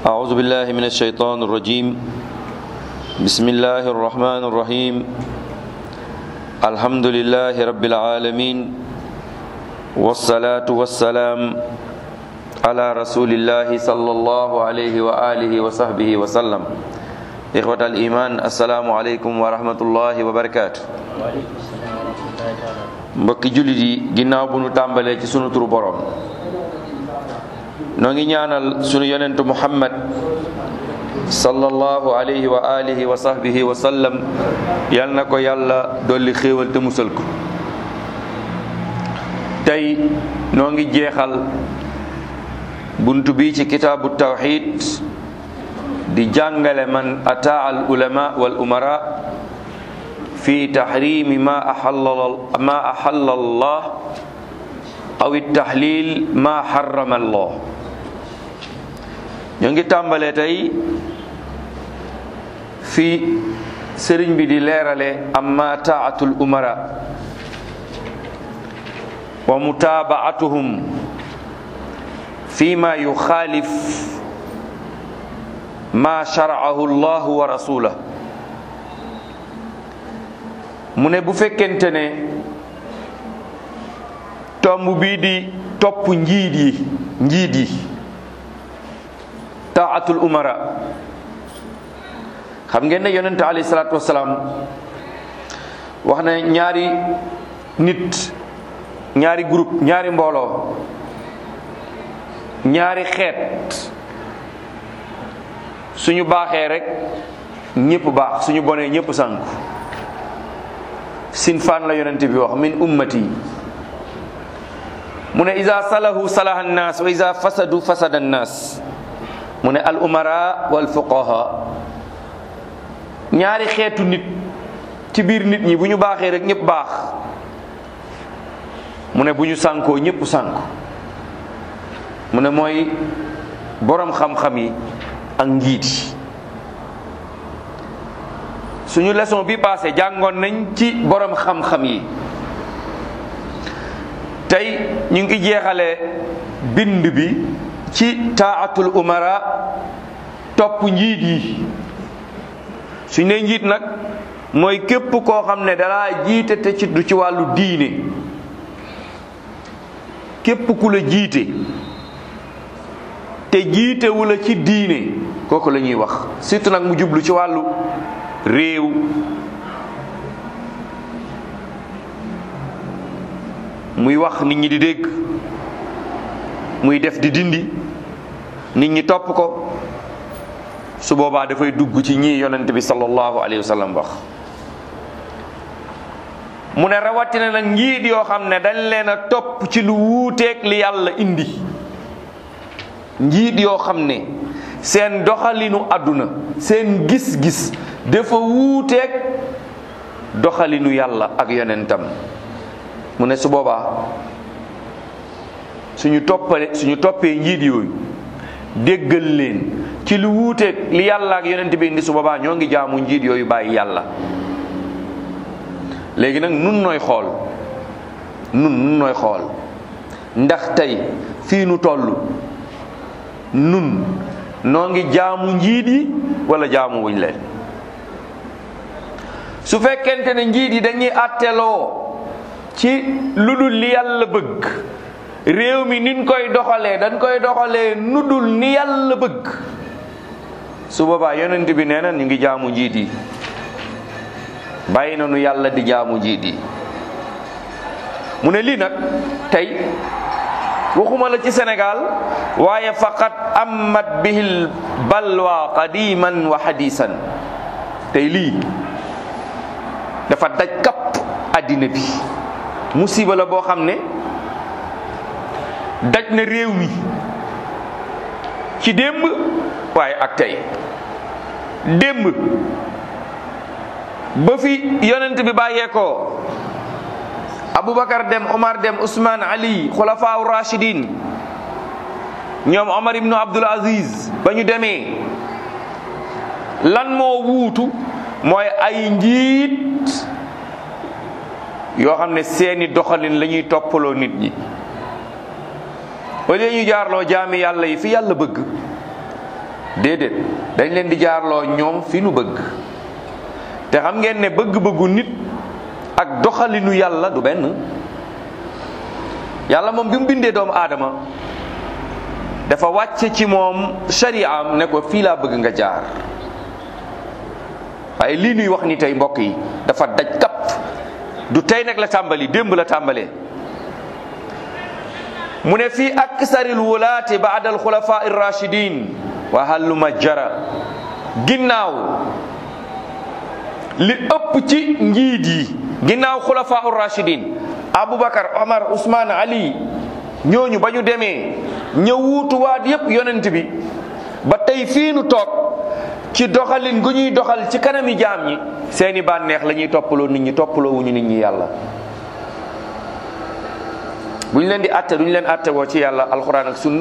أعوذ بالله من الشيطان الرجيم بسم الله الرحمن الرحيم الحمد لله رب العالمين والصلاة والسلام على رسول الله صلى الله عليه وآله وصحبه وسلم إخوة الإيمان السلام عليكم ورحمة الله وبركاته mbokki jullit yi ginnaaw bu nu tàmbalee ci sunu turu borom noo ngi ñaanal sunu yonentu muhammad sallallahu alayhi wa alihi wa sahbihi wa sallam yal na ko yàlla dolli xéewal te musal ko tey noo ngi jeexal buntu bi ci kitaabu tawxid di jàngale man ataa al ulama wal umara fi taxrimi ma axalla ma axalla allah aw taxlil ma xarama allah ñoo ngi tàmbalee tey fi sëriñ bi di leerale amma taatul umara wa mutabaatuhum fi ma yuxaalif ma sharaahu allahu wa rasulah mu ne bu fekkente ne tomb bii di topp njiit yi njiit yi taatul umara xam ngeen ne yonente alayhi salaatu wasalaam wax na ñaari nit ñaari groupe ñaari mbooloo ñaari xeet suñu baaxee rek ñëpp baax suñu bonee ñëpp sànku sinfaan la yonente bi wax min ummati mu ne ida salahu salaha annaas wa ida fasadu fasada annaas mu ne al umara wal fuqaha ñaari xeetu nit ci biir nit ñi bu ñu baaxee rek ñëpp baax mu ne bu ñu sànkoo ñëpp sànku mu ne mooy boroom xam-xam yi ak njiit yi suñu leçon bi passé jàngoon nañ ci boroom xam-xam yi tey ñu ngi jeexalee bind bi ci taatul umara topp njiit yi suñ ne njiit nag mooy képp koo xam ne dalaa jiite te ci du ci wàllu diine képp ku la jiite te jiite wu la ci diine kooku la ñuy wax surtout nag mu jublu ci wàllu réew muy wax nit ñi di dégg muy def di dindi nit ñi topp ko su boobaa dafay dugg ci ñii yonent bi sallallahu alayhi wa sallam wax mu ne rawatina nag njiit yoo xam ne dañ leen a topp ci lu wuuteeg li yàlla indi njiit yoo xam ne seen doxalinu àdduna seen gis-gis dafa wuuteeg doxalinu yàlla ak yonentam mu ne su boobaa suñu toppale suñu toppee njiit yooyu déggal leen ci lu wuuteeg li yàlla ak yonent bi indi su boobaa ñoo ngi jaamu njiit yooyu bàyyi yàlla léegi nag nun nooy xool nun nun nooy xool ndax tey fii nu toll nun noo ngi jaamu njiit yi wala jaamu wuñ leen su fekkente ne njiit yi dañuy àtteloo ci lu dul li yàlla bëgg réew mi niñ koy doxalee dañ koy doxalee nu dul ni yàlla bëgg su boobaa yonent bi nee na ñu ngi jaamu njiit yi bàyyi na nu yàlla di jaamu njiit yi mu ne lii nag tey waxuma la ci Sénégal waaye faqat amat bihil balwa qadiman wa hadisan tey lii dafa daj kapp àddina bi musiba la boo xam ne daj na réew mi ci démb waaye ak tey démb ba fi yonent bi bàyyeekoo Aboubacar dem Omar dem Ousmane Ali xulafaa rachidin ñoom Omar ibnu Abdul Aziz ba ñu demee lan moo wuutu mooy ay njiit yoo xam ne seeni doxalin la ñuy toppaloo nit ñi wala ñu jaarloo jaami yàlla yi fi yàlla bëgg déedéet dañ leen di jaarloo ñoom fi nu bëgg te xam ngeen ne bëgg-bëggu nit ak doxalinu yàlla du benn yàlla moom bi mu bindee doomu aadama dafa wàcce ci moom shari'am ne ko fii laa bëgg nga jaar waaye lii nuy wax ni tey mbokk yi dafa daj kapp du tey nag la tàmbali démb la tàmbalee mu ne fii aksaril wulaati baada alxulafa irrachidin wa halluma jara ginnaaw li ëpp ci njiit yi ginnaaw xulafa irrachidin aboubacar omar ousmane ali ñooñu ba ñu demee ña wuutuwaat yépp yonent bi ba tey fii nu toog ci doxalin gu ñuy doxal ci kanami jaam ñi seeni bànneex la ñuy toppaloo nit ñi toppaloo wuñu nit ñi yàlla bu ñu leen di atte duñu leen atte woo ci yàlla alxuraan ak sunna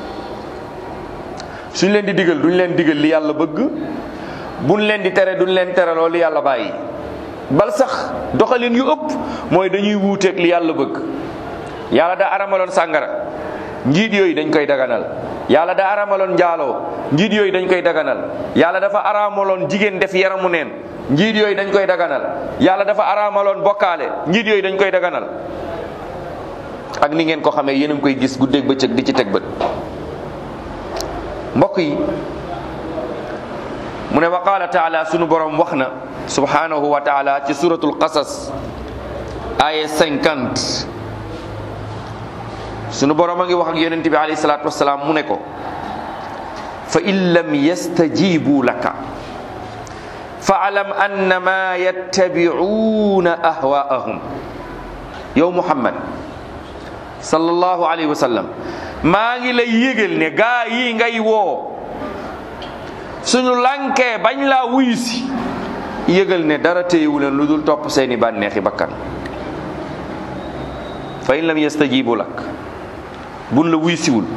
suñ leen di digal duñ leen digal li yàlla bëgg buñ leen di tere duñ leen tereloo li yàlla bàyyi bal sax doxalin yu ëpp mooy dañuy wuuteeg li yàlla bëgg yàlla daa aramaloon sàngara njiit yooyu dañ koy daganal yàlla daa aramaloon njaaloo njiit yooyu dañ koy daganal yàlla dafa aramaloon jigéen def yaramu neen njiit yooyu dañ koy daganal yàlla dafa aramaloon bokkaale njiit yooyu dañ koy daganal ak ni ngeen ko xamee yéen a ngi koy gis guddeeg bëccëg di ci teg bët mbokk yi mu ne wa qaala taala sunu borom wax na subhanahu wa taala ci suratul qasas aya 50 sunu borom a ngi wax ak yonente bi alayhi salatu wasalaam mu ne ko fa in lam yastajibu laka faalam annama yattabi'una ahwaahum yow muhammad sallallahu alayhi wa sallam maa ngi lay yégal ne gaa yi ngay woo suñu lankee bañ laa wuyu si yégal ne dara téyewu leen lu dul topp seeni bànneexi bakkan fa in lam yastajibu lak buñ la wuy siwul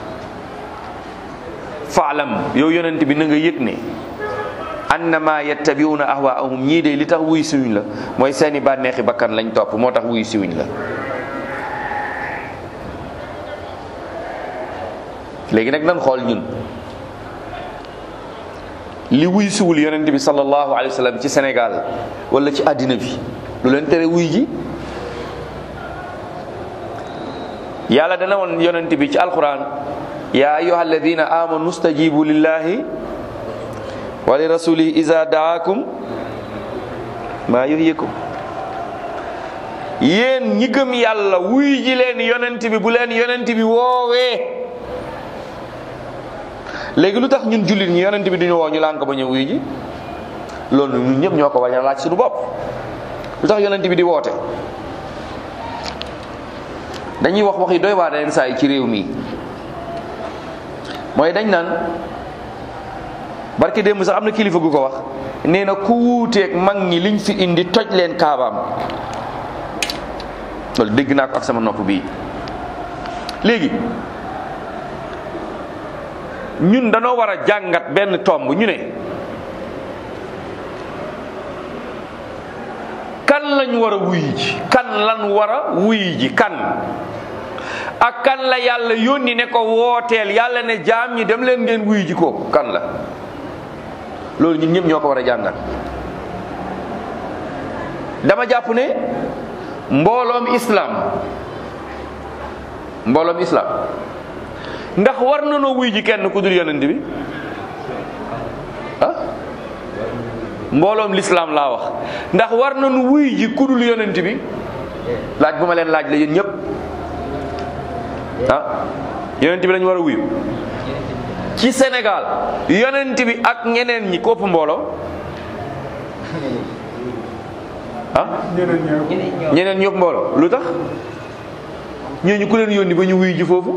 faalam yow yonent bi na nga yëg ne annama yattabiuna ahwaahum ñii de li tax wuy siwuñ la mooy seeni bànneexi bakkan lañ topp moo tax wuy siwuñ la léegi nag nan xool ñun li wuy siwul yonent bi sallallahu alayhi wa sallam ci Sénégal wala ci àddina bi lu leen tere wuy ji yàlla dana woon yonent bi ci alquran ya ayuha alladina amanu stajibu lillahi wa li rasulihi iza daakum maa yuhyikum yéen ñi gëm yàlla wuy ji leen yonent bi bu leen yonent bi woowee léegi lu tax ñun jullit ñi yonent bi duñu woo ñu lànk ba ñëw wuy ji loolu ñun ñëpp ñoo ko bañ a laaj suñu bopp lu tax yonent bi di woote dañuy wax wax yi doy waa leen saa yi ci réew mi mooy dañ naan barke démb sax am na kilifa gu ko wax nee na ku wuuteeg mag ñi liñ fi indi toj leen kaabaam loolu dégg naa ko ak sama nopp bii léegi ñun danoo war a jàngat benn tomb ñu ne kan lañ war a wuy ji kan lan war a wuy ji kan ak kan la yàlla yónni ne ko wooteel yàlla ne jaam ñi dem leen ngeen wuy ji ko kan la loolu ñun ñëpp ñoo ko war a jàngat dama jàpp ne mbooloom islam mbooloom islam ndax war na noo wuy ji kenn ku dul yonent bi ah mbooloom lislaam laa wax ndax war na nu wuy ji ku dul yonent bi laaj bu ma leen laaj la yéen ñëpp ah yonent bi lañu war a wuyu ci Sénégal yonent bi ak ñeneen ñi kopp mbooloo ah ñeneen ñëpp mbooloo lu tax ñooñu ku leen yónni ba ñu wuyu ji foofu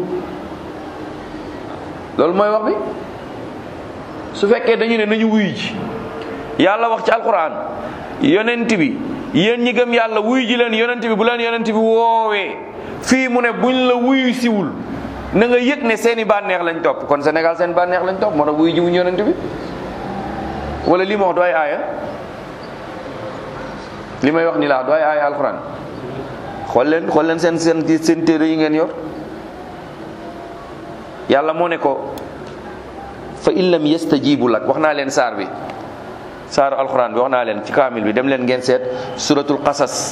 loolu mooy wax bi su fekkee dañu ne nañu wuyu ji yàlla wax ci alquran yonent bi yéen ñi gëm yàlla wuyu ji leen yonent bi bu leen yonent bi woowee fii mu ne buñ la wuyu siwul na nga yëg ne seeni bànneex lañ topp kon Sénégal seen bànneex lañ topp moo tax wuyu ji wuñ yonent bi wala li ma wax du ay aaya li may wax ni laa du ay aaya alquran xool leen xool leen seen seen seen téere yi ngeen yor yàlla moo ne ko fa in lam yastajibu lak wax naa leen saar bi saaru alquran bi wax naa leen ci kaamil bi dem leen ngeen seet suratul qasas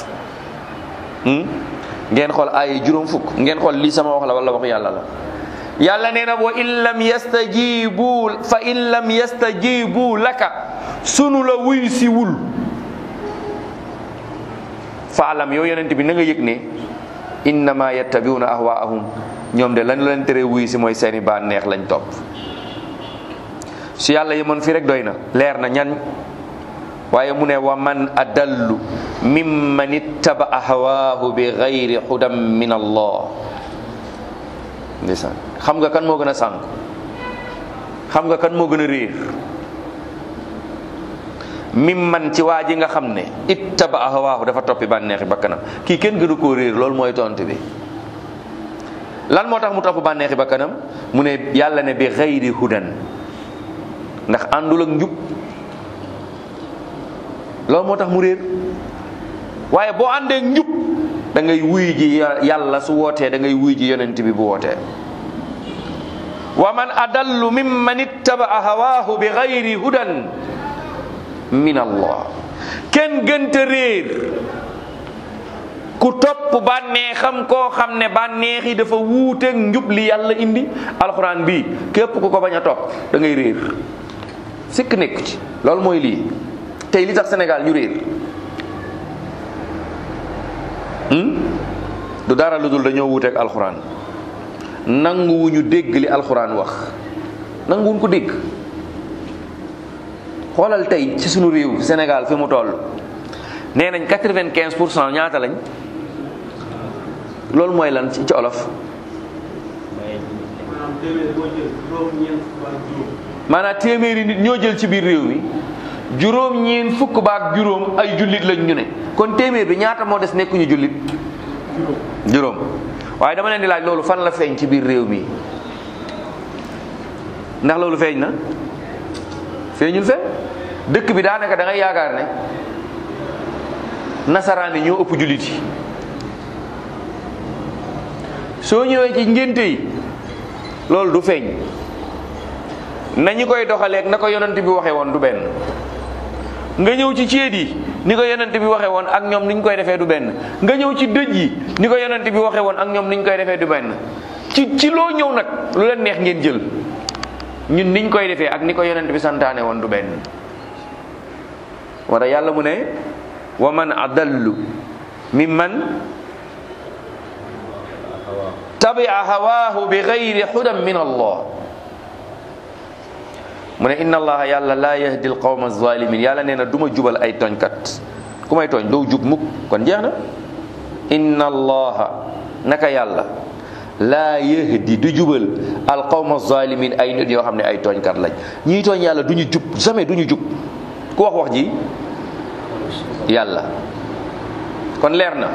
ngeen xool ay juróom fukk ngeen xool lii sama wax la wala wax yàlla la yàlla nee na wa in lam yastajibu fa in lam yastajibu laka sunu la wuy si wul faalam yow yonent bi na nga yëg ne innama yattabiuna ahwaahum ñoom de lañu leen tere wuy si mooy seeni bànneex lañ topp su yàlla yemoon fii rek doy na leer na ñan waaye mu ne wa man adallu mimman ittabaa hawaahu bi gayri hudan min allah ndeysaan xam nga kan moo gën a sànq xam nga kan moo gën a réer mimman ci waa ji nga xam ne ittabaa hawaahu dafa toppi bànneexi bakkanam kii kenn gënu koo réer loolu mooy tontu bi lan moo tax mu topp bànneexi bakkanam mu ne yàlla ne bi gayri hudan ndax àndul ak njub loolu moo tax mu réer waaye boo àndee njub da ngay wuy ji yàlla su wootee da ngay wuy ji yonent bi bu wootee wa man adallu mimman ittabaa hawaahu bi gayri hudan min allah kenn gënta réer ku topp bànneexam koo xam ne bànneex yi dafa wuuteeg njub li yàlla indi alxuraan bi képp ku ko bañ a topp da ngay réer sikk nekk ci loolu mooy lii tey li tax Sénégal ñu réer du dara lu dul dañoo wuuteeg alxuraan nanguwuñu dégg li alxuraan wax nanguwuñ ko dégg xoolal tey ci sunu réew Sénégal fi mu toll nee nañ quatre-vingt-quinze pour cent ñaata lañ loolu mooy lan ci ci olof maanaam téeméeri nit ñoo jël ci biir réew mi juróom ñeen fukk baak juróom ay jullit lañ ñu ne kon téeméer bi ñaata moo des nekkuñu jullit juróom waaye dama leen di laaj loolu fan la feeñ ci biir réew mi ndax loolu feeñ na feeñul fe dëkk bi daanaka da ngay yaakaar ne nasaraan yi ñoo ëpp jullit yi soo ñëwee ci ngénte yi loolu du feeñ nañu koy doxaleeg na ko yonent bi waxee woon du benn nga ñëw ci ceet yi ni ko yonent bi waxee woon ak ñoom niñ koy defee du benn nga ñëw ci dëj yi ni ko yonent bi waxee woon ak ñoom niñ koy defee du benn ci ci loo ñëw nag lu leen neex ngeen jël ñun niñ koy defee ak ni ko yonent bi santaane woon du benn wala yàlla mu ne wa man adallu mimman tabia hawaahu bi gayri hudan min allah mu ne inna allaha yàlla laa yahdi alqawma alzalimin yàlla nee na du ma jubal ay tooñkat ku may tooñ doo jub mukk kon jeex na inna allaha naka yàlla laa yahdi du jubal alqawma alzalimin ay nit yoo xam ne ay tooñkat lañ ñii tooñ yàlla du ñu jub jamais du ñu jub ku wax wax ji yàlla kon leer na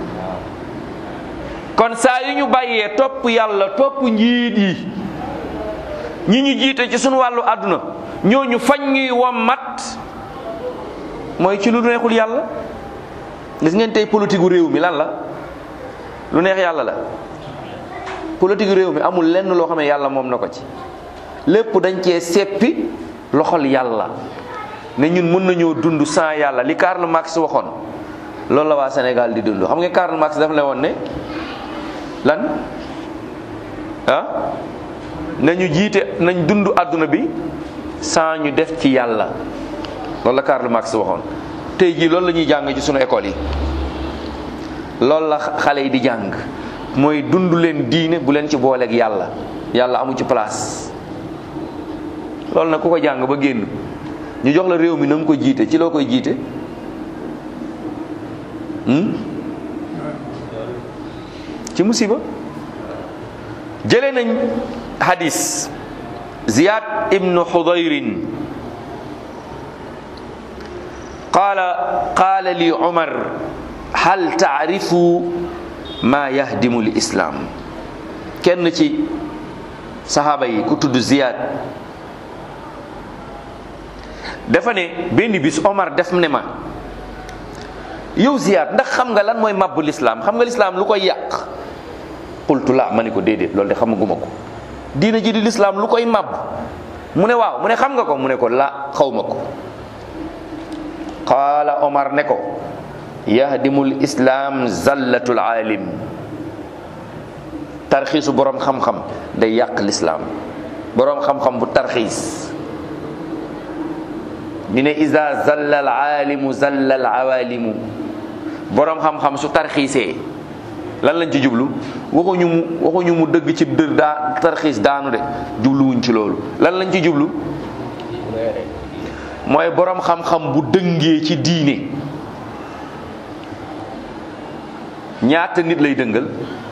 kon saa yu ñu bàyyee topp yàlla topp njiit yi ñi ñu jiite ci suñu wàllu àdduna ñooñu fañ ñuy wommat mooy ci lu neexul yàlla gis ngeen tey politique gu réew mi lan la lu neex yàlla la politique gu réew mi amul lenn loo xam ne yàlla moom na ko ci lépp dañ cee seppi loxol yàlla ne ñun mën nañoo dund sans yàlla li Karl Marx waxoon loolu la waa Sénégal di dund xam nga Karl Marx daf la woon ne lan ah nañu jiite nañ dund àdduna bi sans ñu def ci yàlla loolu la Karl Marx waxoon tey jii loolu la ñuy jàng ci sunu école yi loolu la xale yi di jàng mooy dund leen diine bu leen ci booleeg yàlla yàlla amu ci place loolu nag ku ko jàng ba génn ñu jox la réew mi na nga ko jiite ci loo koy jiite ci musiba jële nañ hadis ziyad ibnu xudayrin qaala qaala li umar hal taarifu ma yahdimu l islam kenn ci sahaaba yi ku tudd ziyad dafa ne benn bis omar def ne ma yow ziyad ndax xam nga lan mooy mabbu lislaam xam nga lislaam lu koy yàq qultu la ma ni ko déedéet loolu de xamaguma ko diina ji di lislaam lu koy màbb mu ne waaw mu ne xam nga ko mu ne ko la xaw ma ko qaala omar ne ko yahdimul islam zallatul alim tarxiisu boroom xam-xam day yàq lislaam boroom xam-xam bu tarxiis ñu ne isa zalla al aalimu zalla al awalimu boroom xam-xam su tarxiisee lan lañ ci jublu waxuñu mu waxuñu mu dëgg ci dër daa tarxiis daanu de jubluwuñ ci loolu lan lañ ci jublu mooy boroom xam-xam bu dëngee ci diine ñaata nit lay dëngal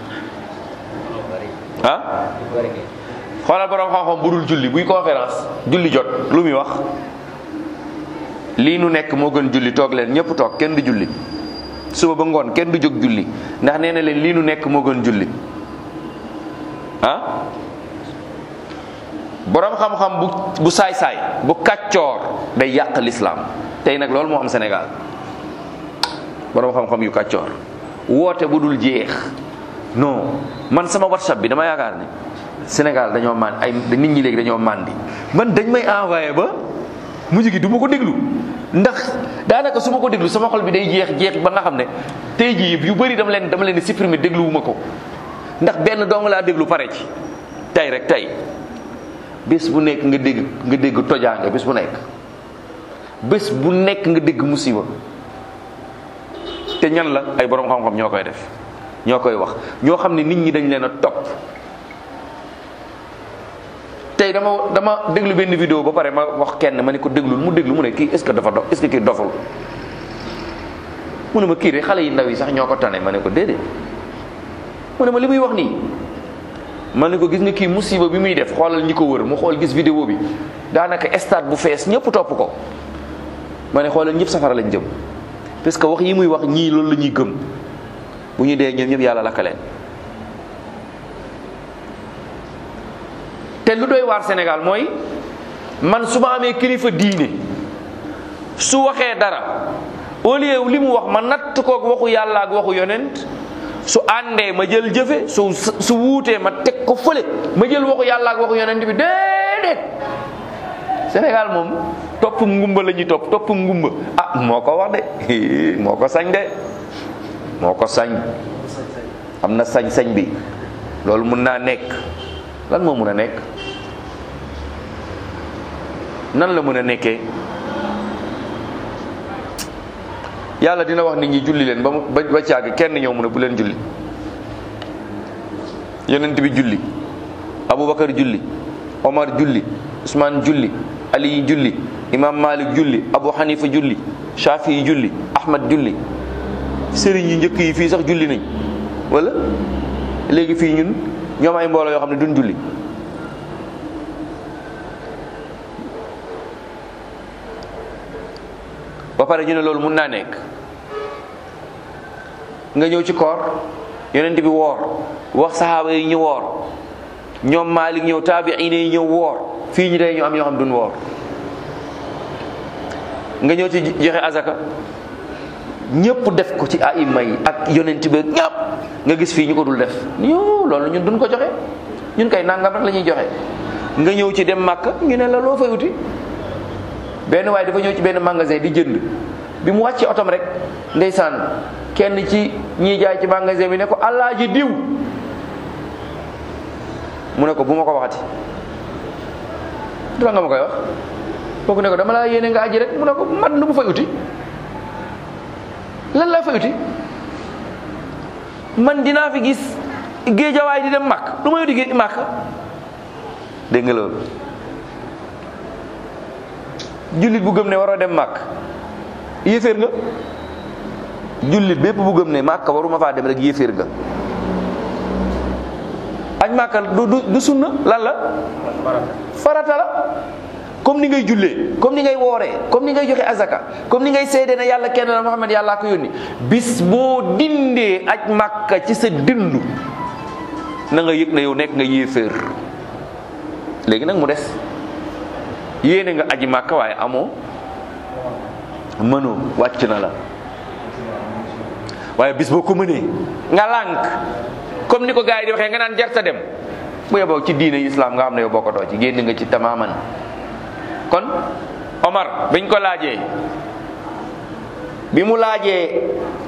ah xoolal boroom xam-xam bu dul julli buy conférence julli jot lu muy wax lii nu nekk moo gën julli toog leen ñëpp toog kenn du julli suba ba ngoon kenn du jóg julli ndax nee na leen lii nu nekk moo gën julli ah boroom xam-xam bu bu saay-saay bu kàccoor day yàq lislaam tey nag loolu moo am Sénégal boroom xam-xam yu kàccoor woote bu dul jeex non man sama whatsapp bi dama yaakaar ne Sénégal dañoo man ay nit ñi léegi dañoo màndi man dañ may envoyé ba mujj gi du ma ko déglu ndax daanaka su ma ko déglu sama xol bi day jeex jeex ba nga xam ne tey jii yu bëri dama leen dama leen di supprimer dégluwuma ko ndax benn dong laa déglu pare ci tey rek tey bés bu nekk nga dégg nga dégg tojaange bés bu nekk bés bu nekk nga dégg musiba te ñan la ay borom xam-xam ñoo koy def ñoo koy wax ñoo xam ne nit ñi dañ leen a topp tey dama dama déglu benn vidéo ba pare ma wax kenn ma ne ko déglul mu déglu mu ne kii est-ce que dafa dof est-ce que kii doful mu ne ma kii de xale yi ndaw yi sax ñoo ko tane ma ne ko déedéet mu ne ma li muy wax nii ma ne ko gis nga kii musiba bi muy def xoolal ñi ko wër mu xool gis vidéo bi daanaka stade bu fees ñëpp topp ko ma ne xoolal ñëpp safara lañ jëm parce que wax yi muy wax ñii loolu la ñuy gëm bu ñu dee ñoom ñëpp yàlla lakka leen te lu doy waar Sénégal mooy man su ma amee kilifa diine su waxee dara au lieu li mu wax ma natt koog waxu yàlla ak waxu yonent su àndee ma jël jëfe su su wuutee ma teg ko fële ma jël waxu yàlla ak waxu yonent bi déedéet Sénégal moom topp ngumba la ñuy topp topp ngumba ah moo ko wax de moo ko sañ de moo ko sañ am na sañ-sañ bi loolu mun naa nekk lan moo mun a nekk nan la mën a nekkee yàlla dina wax nit ñi julli leen ba mu ba ba caag kenn ñëw mu ne bu leen julli yonent bi julli Aboubacar julli Omar julli Ousmane julli Ali julli Imam Malik julli Abu Hanifa julli Shafi julli Ahmad julli sëriñ yi njëkk yi fii sax julli nañ wala léegi fii ñun ñoom ay mbooloo yoo xam ne duñ julli ba pare ñu ne loolu mun naa nekk nga ñëw ci koor yonent bi woor wax saxaaba yi ñu woor ñoom Maalik ñëw taabiine yi ñëw woor fii ñu day ñu am ñoo xam duñ woor nga ñëw ci joxe azaka ñëpp def ko ci aima yi ak yonent bi ñëpp nga gis fii ñu ko dul def ñoo loolu ñun duñ ko joxe ñun kay nangam rek la ñuy joxe nga ñëw ci dem màkk ñu ne la loo fay uti benn waaye dafa ñëw ci benn magasin di jënd bi mu wàccee otom rek ndeysaan kenn ci ñiy jaay ci magasin bi ne ko alaaji diw mu ne ko bu ma ko waxati du la nga ma koy wax kooku ne ko dama laa yéene nga aji rek mu ne ko man lu mu fay uti lan laa fay uti man dinaa fi gis géejawaay di dem màkk lu may uti géej màkk dégg nga loolu jullit bu gëm ne waroo dem màkk yéeféer nga jullit bépp bu gëm ne màkk waruma faa dem rek yéeféer nga añ màkka du du du sunna lan la farata la comme ni ngay jullee comme ni ngay wooree comme ni ngay joxe azaka comme ni ngay seede ne yàlla kenn la Muhammad yàllaa ko yónni bis boo dindee aj màkka ci sa dindu na nga yëg ne yow nekk nga yéeféer léegi nag mu des yéene nga aji màkka waaye amoo mënoo wàcc na la waaye bis boo ko mënee nga lànk comme ni ko gars yi di waxee nga naan jarta dem bu yeboo ci diine islam nga xam ne yow bokkatoo ci génn nga ci tamaman kon Omar biñ ko laajee bi mu laajee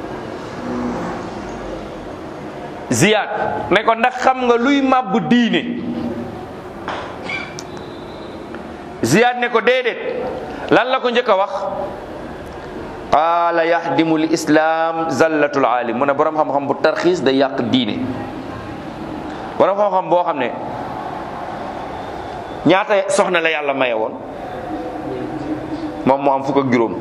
Ziyad ne ko ndax xam nga luy màbb diine Ziyad ne ko déedéet lan la ko njëkk a wax qaala yahdimu l islam zallatul aalim mu ne borom xam-xam bu tarxiis day yàq diine borom xam-xam boo xam ne ñaata soxna la yàlla maye woon moom mu am fukk ak juróom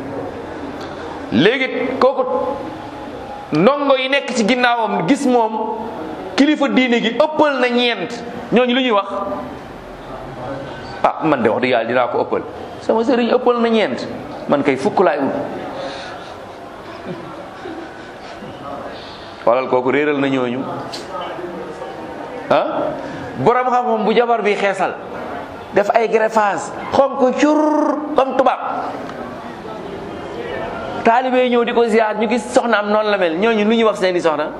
léegi kooku ndongo yi nekk ci ginnaawam gis moom kilifa diine gi ëppal na ñeent ñooñu lu ñuy wax ah man de wax dëgg yàlla dinaa ko ëppal sama sëriñ ëppal na ñeent man kay fukk laay ut xoolal kooku réeral na ñooñu ah borom xam-xam bu jabar bi xeesal def ay greffage xonk cur comme tubaab taalibe ñëw di ko ziar ñu gis soxna am noonu la mel ñooñu lu ñuy wax seeni soxna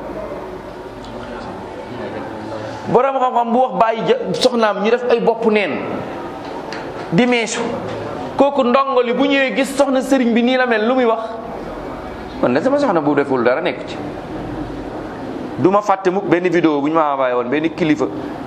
borom xam-xam bu wax bàyyi soxnaam ñu def ay bopp neen di meesu kooku ndongo li bu ñëwee gis soxna sëriñ bi nii la mel lu muy wax man de sama soxna bu deful dara nekk ci du ma fàtte mukk benn vidéo bu ñu ma envoyé woon benn kilifa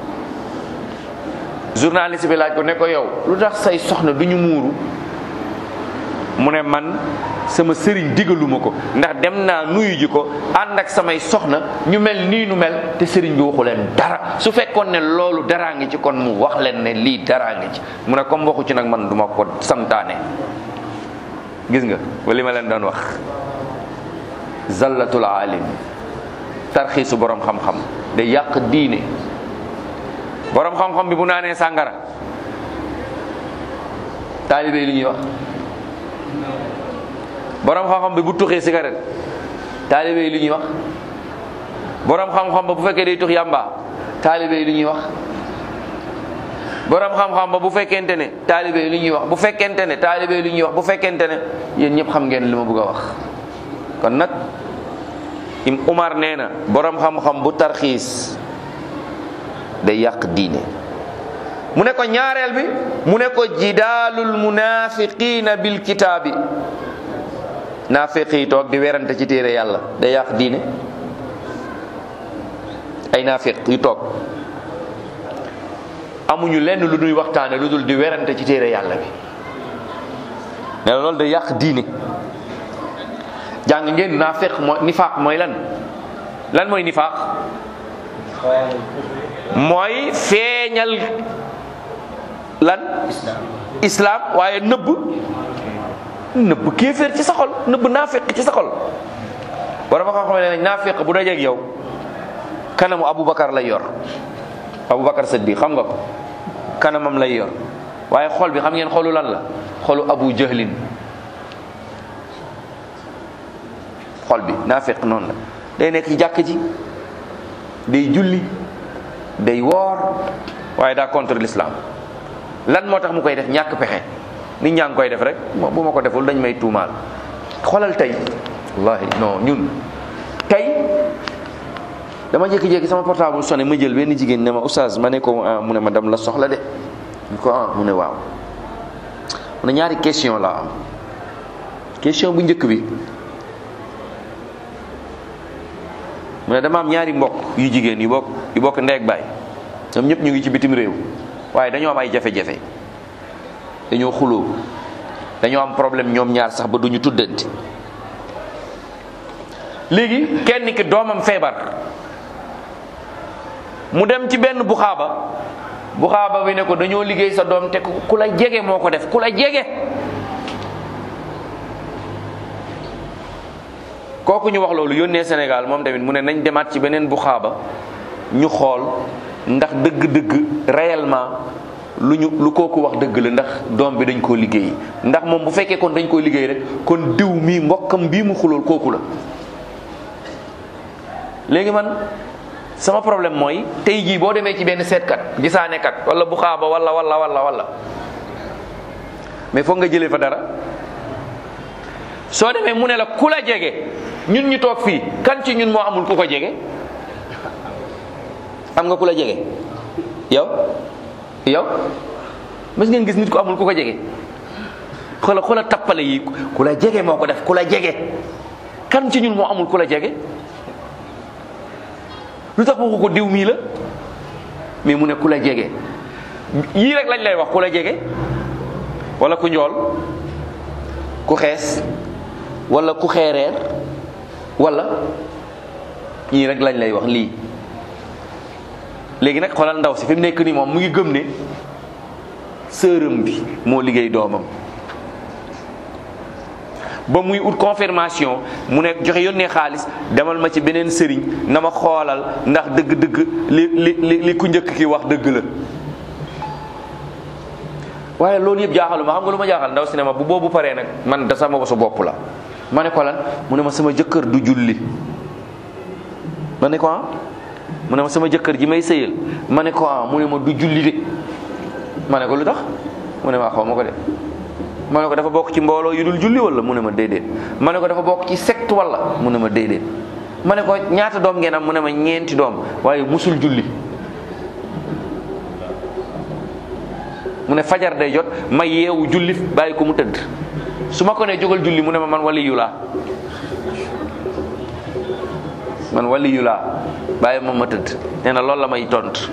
journaliste bi laaj ko ne ko yow lu tax say soxna du ñu muuru mu ne man sama sëriñ digaluma ko ndax dem naa nuyu ji ko ànd ak samay soxna ñu mel nii nu mel te sëriñ bi waxu leen dara su fekkoon ne loolu daraa ngi ci kon mu wax leen ne lii daraa ngi ci mu ne comme waxu ci nag man duma ko santaane gis nga ba li ma leen doon wax zallatul alim tarxiisu borom xam-xam day yàq diine borom xam-xam bi bu naanee sàngara taalibe yi li ñuy wax borom xam-xam bi bu tuxee cigarette taalibe yi li ñuy wax borom xam-xam ba bu fekkee day tux yàmba taalibe yi li ñuy wax borom xam-xam ba bu fekkente ne taalibe yi li ñuy wax bu fekkente ne taalibe yi li ñuy wax bu fekkente ne yéen ñëpp xam ngeen li ma bëgg a wax kon nag im Umar nee na borom xam-xam bu tarxiis day yàq diine mu ne ko ñaareel bi mu ne ko jidaalul munafiqina bil kitaabi naafiq yi toog di werante ci téere yàlla day yàq diine ay naafiq yu toog amuñu lenn lu ñuy waxtaane lu dul di werante ci téere yàlla bi ne loolu day yàq diine jàng ngeen naafiq mooy nifaaq mooy lan lan mooy nifaaq mooy feeñal lan islam waaye nëbb nëbb kéeféer ci sa xol nëbb naafiq ci sa xol wala ma xam ne naafiq bu dajeeg yow kanamu Aboubacar lay yor Aboubacar Saddiq xam nga ko kanamam lay yor waaye xol bi xam ngeen xolu lan la xolu Abu Jahlin xol bi naafiq noonu la day nekk ci jàkk ji day julli day woor waaye daa contre l'islam lan moo tax mu koy def ñàkk pexe nit ñaa ngi koy def rek bu ma ko deful dañ may tuumaal xoolal tey wallahi non ñun tey dama jékki-jékki sama portable sonné ma jël benn jigéen ne ma oustaz ma ne ko mu ne ma dam la soxla de ñu ko ah mu ne waaw mu ne ñaari question laa am question bu njëkk bi mu ne dama am ñaari mbokk yu jigéen yu bokk yu bokk ndeeg baay ñoom ñëpp ñu ngi ci bitim réew waaye dañoo am ay jafe-jafe dañoo xuloo dañoo am problème ñoom ñaar sax ba duñu tuddante léegi kenn ki doomam feebar mu dem ci benn buxaaba buxaaba bi ne ko dañoo liggéey sa doom te ku la jege moo ko def ku la jege kooku ñu wax loolu yónnee Sénégal moom tamit mu ne nañ demaat ci beneen buxaaba ñu xool ndax dëgg-dëgg réellement lu ñu lu kooku wax dëgg la ndax doom bi dañ koo liggéey ndax moom bu fekkee kon dañ koo liggéey rek kon diw mii mbokkam bii mu xulool kooku la léegi man sama problème mooy tey jii boo demee ci benn seetkat gisaanekat wala bu xaaba wala wala wala wala mais foog nga jëlee fa dara soo demee mu ne la ku la jege ñun ñu toog fii kan ci ñun moo amul ku ko jege am nga ku la jege yow yow mas ngeen gis nit ku amul ku ko jege xoola xoola tappale yi ku la jege moo ko def ku la jege kan ci ñun moo amul ku la jege lu tax waxu ko diw mii la mais mu ne ku la jege yii rek lañ lay wax ku la jege wala ku njool ku xees wala ku xeereer wala ñii rek lañ lay wax lii léegi nag xoolal ndaw si fi mu nekk nii moom mu ngi gëm ne sërëm bi moo liggéey doomam ba muy ut confirmation mu ne joxe yónnee xaalis demal ma ci beneen sëriñ na ma xoolal ndax dëgg-dëgg li li li li ku njëkk ki wax dëgg la waaye loolu yëpp jaaxalu ma xam nga lu ma jaaxal ndaw si ne ma bu boobu paree nag man da sama bosu bopp la ma ne ko lan mu ne ma sama jëkkër du julli ma ne ko ah mu ne ma sama jëkkër ji may sëyal ma ne ko ah mu ne ma du julli de ma ne ko lu tax mu ne ma xaw ma ko de ma ne ko dafa bokk ci mbooloo yu dul julli wala mu ne ma déedéet ma ne ko dafa bokk ci secte wala mu ne ma déedéet ma ne ko ñaata doom ngeen am mu ne ma ñeenti doom waaye musul julli mu ne fajar day jot ma yeewu julli bàyyi ko mu tëdd su ma ko nee jógal julli mu ne ma man waliyu laa man waliyu laa bàyyi ma ma tëdd nee na loolu la may tont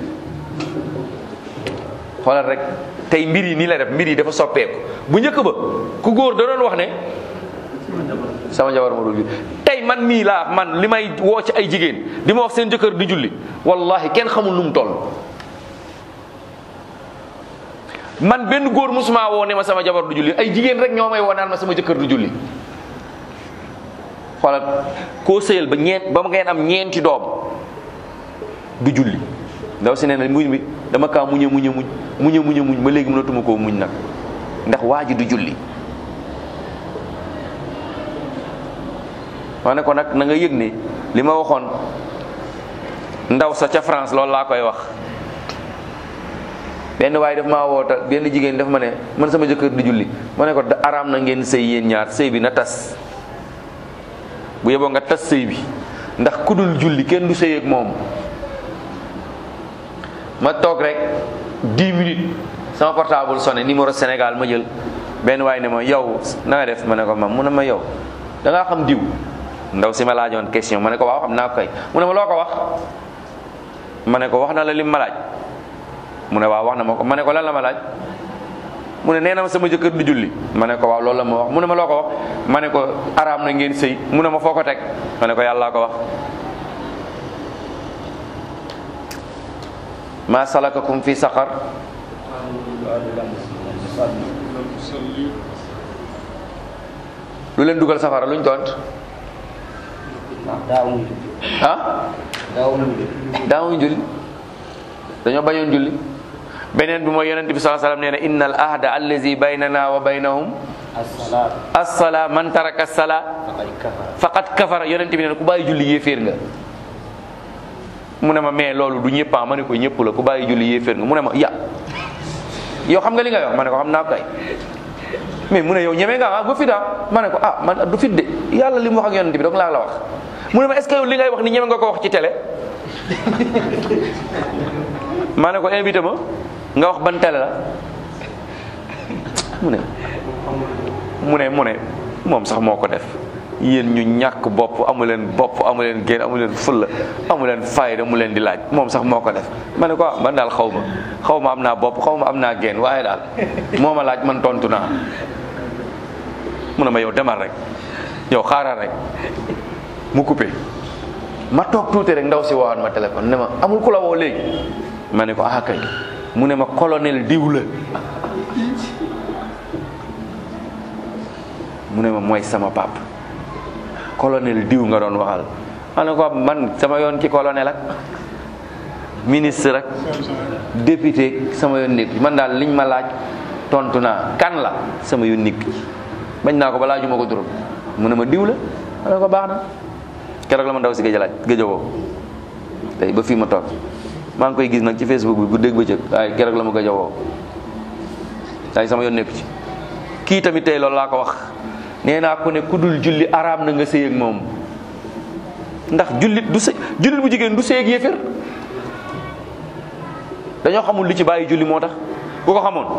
xoolal rek tey mbir yi nii la def mbir yi dafa soppeeku bu njëkk ba ku góor da doon wax ne sama jabar ma dul julli tey man mii laa man li may woo ci ay jigéen di ma wax seen jëkkër di julli wallahi kenn xamul nu mu toll man benn góor musuma woo ne ma sama jabar du julli ay jigéen rek ñoo may woo naan ma sama jëkkër du julli xoolal koo sëyal ba ñeent ba ngeen am ñeenti doom du julli ndaw si nee na muñ mi dama kaa muñe muñe muñ muñe muñe muñ ba léegi mënatuma koo muñ nag ndax waa ji du julli wax ne ko nag na nga yëg ne li ma waxoon ndaw sa ca France loolu laa koy wax benn waaye daf maa woota benn jigéen daf ma ne man sama jëkkër du julli ma ne ko araam na ngeen sëy yéen ñaar sëy bi na tas bu yeboo nga tas sëy bi ndax ku dul julli kenn du sëy ak moom ma toog rek 10 minutes sama portable sonné numéro Sénégal ma jël benn waaye ne ma yow na nga def ma ne ko mam mu ne ma yow da ngaa xam diw ndaw si ma laajoon question ma ne ko waaw xam naa ko kay mu ne ma loo ko wax ma ne ko wax na la lim ma laaj mu ne waaw wax na ma ko ma ne ko lan la ma laaj mu ne nee na ma sama jëkkër du julli ma ne ko waaw loolu la ma wax mu ne ma loo ko wax ma ne ko araam na ngeen sëy mu ne ma foo ko teg ma ne ko yàllaa ko wax ma salakakum fi saqar lu leen dugal safara luñ tont ah daawuñ julli dañoo bañoon julli beneen bi mooy yonent bi sallallahu alayhi wasallam nee na inna al ahda allazi baynana wa baynahum as-salaa man taraka as-salaa faqad kafara yonent bi nee na ku bàyyi julli yéeféer nga mu ne ma mais loolu du ñëpp ma ne ko ñëpp la ku bàyyi julli yéeféer nga mu ne ma ya yow xam nga li nga wax ma ne ko xam naa kay mais mu ne yow ñeme nga ah ba fit ah ma ne ko ah man du fit de yàlla li mu wax ak yonent bi donc laa la wax mu ne ma est ce que yow li ngay wax ni ñeme nga ko wax ci télé ma ne ko invité ma nga wax ban télé la mu ne mu ne mu ne moom sax moo ko def yéen ñu ñàkk bopp amu leen bopp amu leen génn amu leen fulla amu leen fayda mu leen di laaj moom sax moo ko def ma ne ko ah man daal xaw ma xaw ma am naa bopp xaw ma am naa génn waaye daal moo ma laaj man tontu naa mu ne ma yow demal rek yow xaaral rek mu coupé ma toog tuuti rek ndaw si woowaat ma téléphone ne ma amul ku la woo léegi ma ne ko ah kay mu ne ma colonel diw la mu ne ma mooy sama pap colonel diw nga doon waxal ma ne ko man sama yoon ci colonel ak ministre ak député sama yoon nekk man daal liñ ma laaj tontu naa kan la sama yoon nekk bañ naa ko ba laajuma ko turam mu ne ma diw la ma ne ko baax na keroog la ma ndaw si gëj a laaj gëj a woo tey ba fii ma toog maa ngi koy gis nag ci facebook bi bu dégg bëccëg waaye keroog la ma gëj a woo waaye sama yoon nekk ci kii tamit tey loolu laa ko wax nee naa ko ne ku dul julli araam na nga sëy ak moom ndax jullit du sëy jullit bu jigéen du sëy ak yéefér dañoo xamul li ci bàyyi julli moo tax bu ko xamoon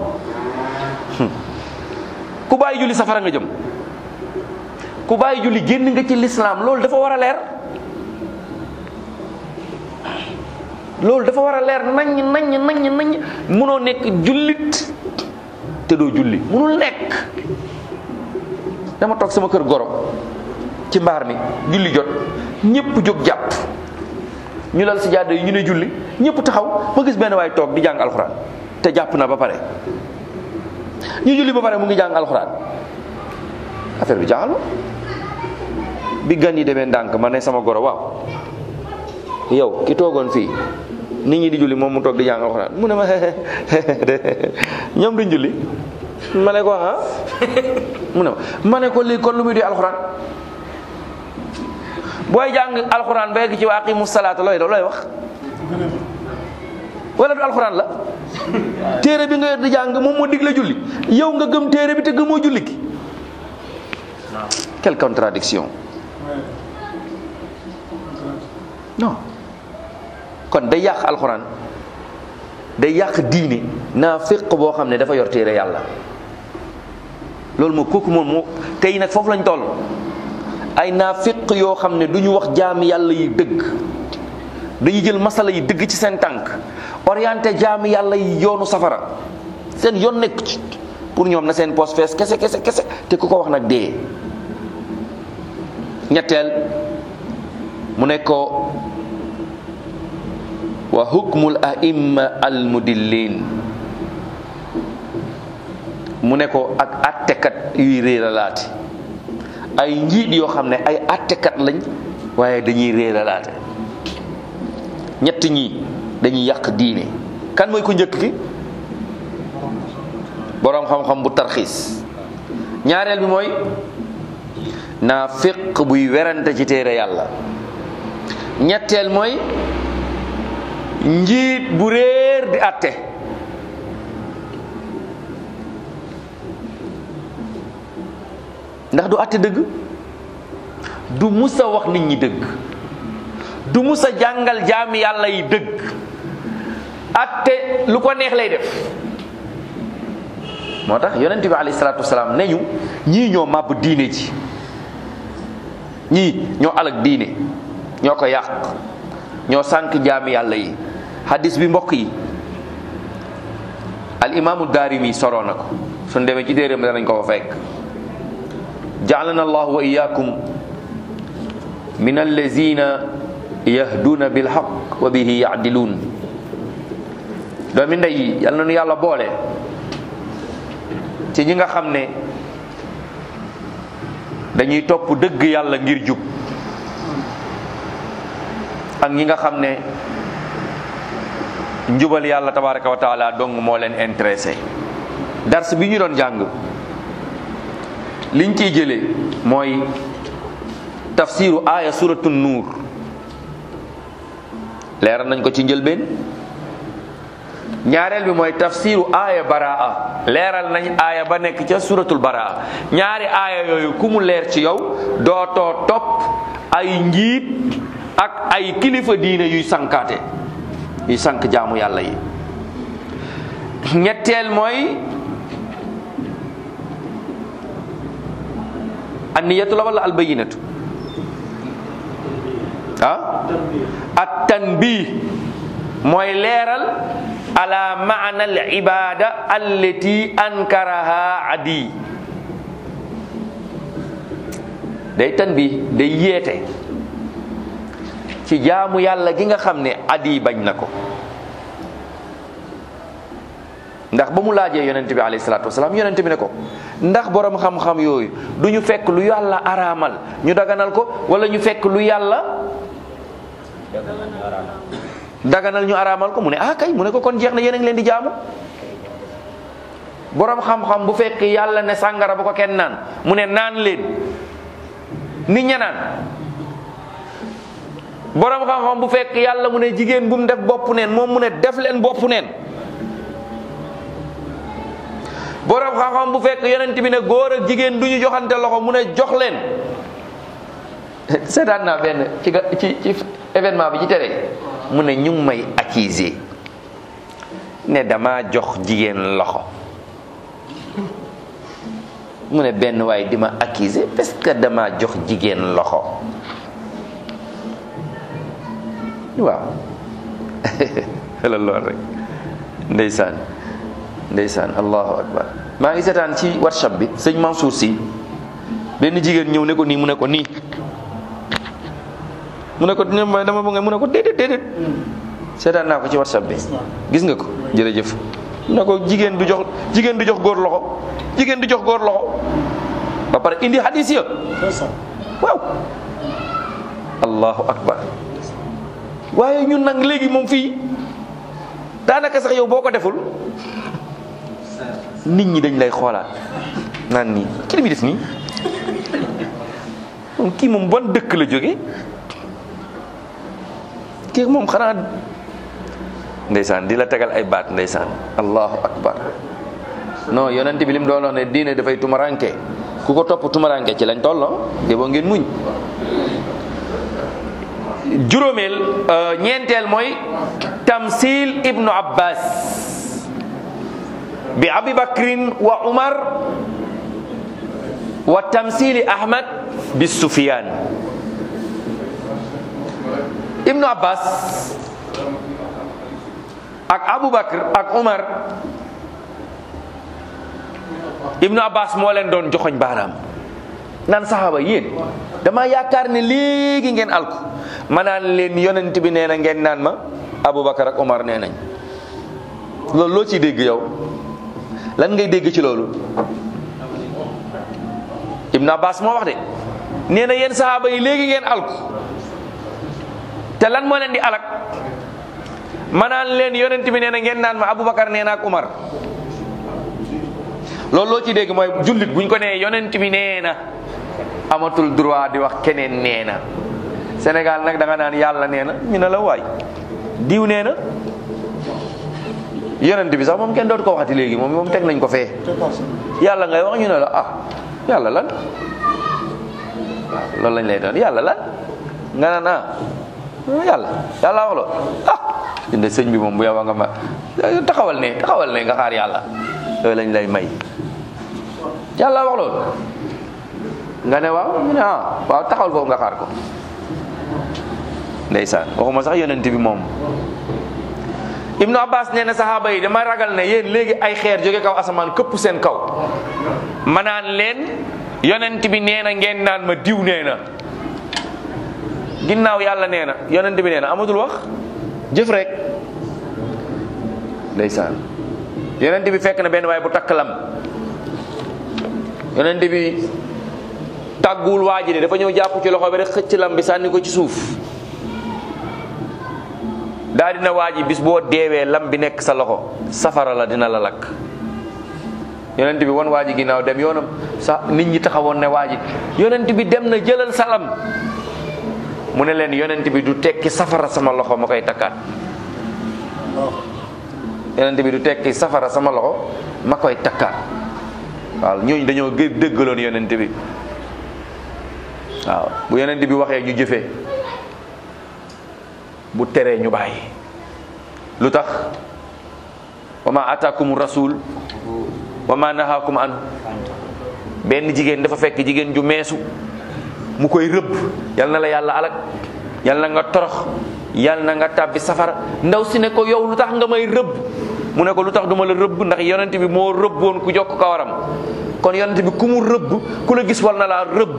ku bàyyi julli safara nga jëm ku bàyyi julli génn nga ci lislaam loolu dafa war a leer loolu dafa war a leer naññ naññ naññ naññ munoo nekk jullit te doo julli munul nekk dama toog sama kër goro ci mbaar mi julli jot ñëpp jóg jàpp ñu lal si jàdd yi ñu ne julli ñëpp taxaw ma gis benn waay toog di jàng alxuraan te jàpp na ba pare ñu julli ba pare mu ngi jàng alxuraan affaire bi jaaxal ma bi gan yi demee ndànk ma ne sama goro waaw yow ki toogoon fii nit ñi di julli moom mu toog di jàng alxuraan mu ne ma ñoom duñ julli ma ne ko ah mu ne ma ma ne ko lii kon lu muy di alxuraan booy jàng alxuraan ba yegg ci wa aqimu salaata looy looy wax wala du alxuraan la téere bi nga yor di jàng moom moo digle julli yow nga gëm téere bi te gëmoo julli gi quelle contradiction non kon day yàq alxuraan day yàq diine naa féq boo xam ne dafa yor téere yàlla loolu moo kooku moom moo tey nag foofu lañ toll ay naafiq yoo xam ne du ñu wax jaami yàlla yi dëgg dañuy jël masala yi dëgg ci seen tànk orienté jaami yàlla yi yoonu safara seen yoon nekk ci pour ñoom na seen poste fees kese kese kese te ku ko wax nag dee ñetteel mu ne ko wa hukmul aimma al mudillin mu ne ko ak attekat yuy réeralaate ay njiit yoo xam ne ay attekat lañ waaye dañuy réeralaate ñett ñii dañuy yàq diine kan mooy ko njëkk ki boroom xam-xam bu tarxiis ñaareel bi mooy naafiq buy werante ci téere yàlla ñetteel mooy njiit bu réer di atte ndax du atte dëgg du musa wax nit ñi dëgg du musa jàngal jaami yàlla yi dëgg atte lu ko neex lay def moo tax yonent bi alayhi salaatu wasalaam ne ñu ñii ñoo màbb diine ji ñii ñoo alag diine ñoo ko yàq ñoo sànq jaami yàlla yi hadis bi mbokk yi al imaamu daarimi soroo na ko suñ demee ci téeréem danañ ko fa fekk jaalana allahu wa iyaakum min allazina yahduuna bilhaq wa bihi yaadiluun doomi ndey yi yal na nu yàlla boole ci ñi nga xam ne dañuy topp dëgg yàlla ngir jub ak ñi nga xam ne njubal yàlla tabaraka wa taala dong moo leen intéressé dars bi ñu doon jàng liñ ciy jëlee mooy tafsiru aaya suratu nuur leeral nañ ko ci njëlbeen ñaareel bi mooy tafsiru aaya baraa leeral nañ aaya ba nekk ca suratul baraa ñaari aaya yooyu ku mu leer ci yow dootoo topp ay njiit ak ay kilifa diine yuy sankaate yuy sank jaamu yàlla yi ñetteel mooy anniyatu la wala albayinatu ah at tanbih mooy leeral ala maana al ibada allati ankaraha adi day tanbih day yeete ci jaamu yàlla gi nga xam ne adi bañ na ko ndax ba mu laajee yonent bi alayhi salaatu wasalaam yonent bi ne ko ndax borom xam-xam yooyu du ñu fekk lu yàlla araamal ñu daganal ko wala ñu fekk lu yàlla daganal ñu araamal ko mu ne ah kay mu ne ko kon jeex na yéen a ngi leen di jaamu borom xam-xam bu fekk yàlla ne sàngara bu ko kenn naan mu ne naan leen nit ña naan borom xam-xam bu fekk yàlla mu ne jigéen bu mu def bopp neen moom mu ne def leen bopp neen borom xam-xam bu fekk yonent bi ne góor ak jigéen du ñu joxante loxo mu ne jox leen seetaan naa benn ci ci ci événement bi ci tere mu ne ñu ngi may accuser ne dama jox jigéen loxo mu ne benn waay di ma accuser parce que dama jox jigéen loxo waaw xelal lool rek ndeysaan ndeysaan allahu akbar maa ngi seetaan ci whatsapp bi sëñ Mansour si benn jigéen ñëw ne ko nii mu ne ko nii mu ne ko dama bëgg mu ne ko déedéet déedéet seetaan naa ko ci whatsapp bi gis nga ko jërëjëf mu ne ko jigéen du jox jigéen du jox góor loxo jigéen du jox góor loxo ba pare indi hadis ya waaw allahu akbar waaye ñun nag léegi moom fii daanaka sax yow boo ko deful nit ñi dañ lay xoolaat naan nii ki li muy def nii moom kii moom ban dëkk la jóge kii moom xanaa ndeysaan di la tegal ay baat ndeysaan allahu akbar non yonent bi lim doon wax ne diine dafay tumaranke ku ko topp tumaranke ci lañ tolloo de boo ngeen muñ juróomeel ñeenteel mooy tamsil ibnu abbas bi abi bakrin wa umar wa tamsili ahmad bi sufyan ibnu abbas ak abu bakr ak umar ibnu abbas moo leen doon joxoñ baaraam naan saxaaba yéen dama yaakaar ne léegi ngeen alku ma naan leen yonent bi nee na ngeen naan ma aboubacar ak omar nee nañ loolu loo ciy dégg yow lan ngay dégg ci loolu ibnu abbas moo wax de nee na yéen saxaaba yi léegi ngeen alku te lan moo leen di alak ma naan leen yonent bi nee na ngeen naan ma aboubacar nee na ak omar loolu loo ci dégg mooy jullit buñ ko nee yonent bi nee na amatul droit di wax keneen nee na Sénégal nag da nga naan yàlla nee na ñu ne la waay diw nee na yonent bi sax moom kenn dootu ko waxati léegi moom moom teg nañ ko fee yàlla ngay wax ñu ne la ah yàlla lan waaw loolu lañ lay doon yàlla lan nga naan ah yàlla yàlla wax loolu ah inde sëñ bi moom bu yow nga ma taxawal ne taxawal ne nga xaar yàlla loolu lañ lay may yàlla wax loolu nga ne waaw ñu ne ah waaw taxawal foofu nga xaar ko ndeysaan waxuma sax yonent bi moom ibnu abbas nee na saxaaba yi dama ragal ne yéen léegi ay xeer jóge kaw asamaan këpp seen kaw ma naan leen yonent bi nee na ngeen naan ma diw nee na ginnaaw yàlla nee na yonent bi nee na amatul wax jëf rek ndeysaan yonent bi fekk na benn waaye bu takk lam yonent bi tàgguwul waa ji de dafa ñëw jàpp ci loxo bi rek xëcc lam bi sànni ko ci suuf daa dina waa ji bis boo deewee lam bi nekk sa loxo safara la dina la lakk yonent bi won waa ji ginnaaw dem yoonam sa nit ñi taxawoon ne waa ji yonent bi dem na jëlal sa lam mu ne leen yonent bi du tekki safara sama loxo ma koy takkaat yonent bi du tekki safara sama loxo ma koy takkaat waaw ñooñu dañoo gë dëggaloon yonent bi waaw bu yonent bi waxee ñu jëfee bu teree ñu bàyyi lu tax wa ma ataakum rasul wa ma nahaakum an benn jigéen dafa fekk jigéen ju meesu mu koy rëbb yal na la yàlla alak yal na nga torox yal na nga tàbbi safara ndaw si ne ko yow lu tax nga may rëbb mu ne ko lu tax duma la rëbb ndax yonent bi moo rëbboon ku jokk kawaram kon yonent bi ku mu rëbb ku la gis war na laa rëbb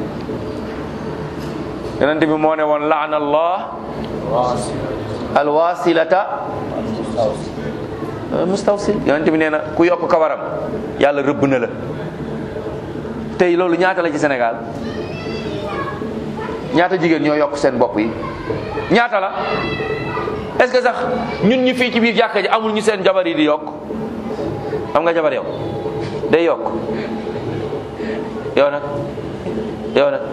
yonent bi moo ne woon laana allah alwasilata mustawsil yonent bi nee na ku yokk kawaram yàlla rëbb na la tey loolu ñaata la ci Sénégal ñaata jigéen ñoo yokk seen bopp yi ñaata la est-ce que sax ñun ñi fii ci biir jàkka ji amul ñu seen jabar yi di yokk am nga jabar yow day yokk yow nag yow nag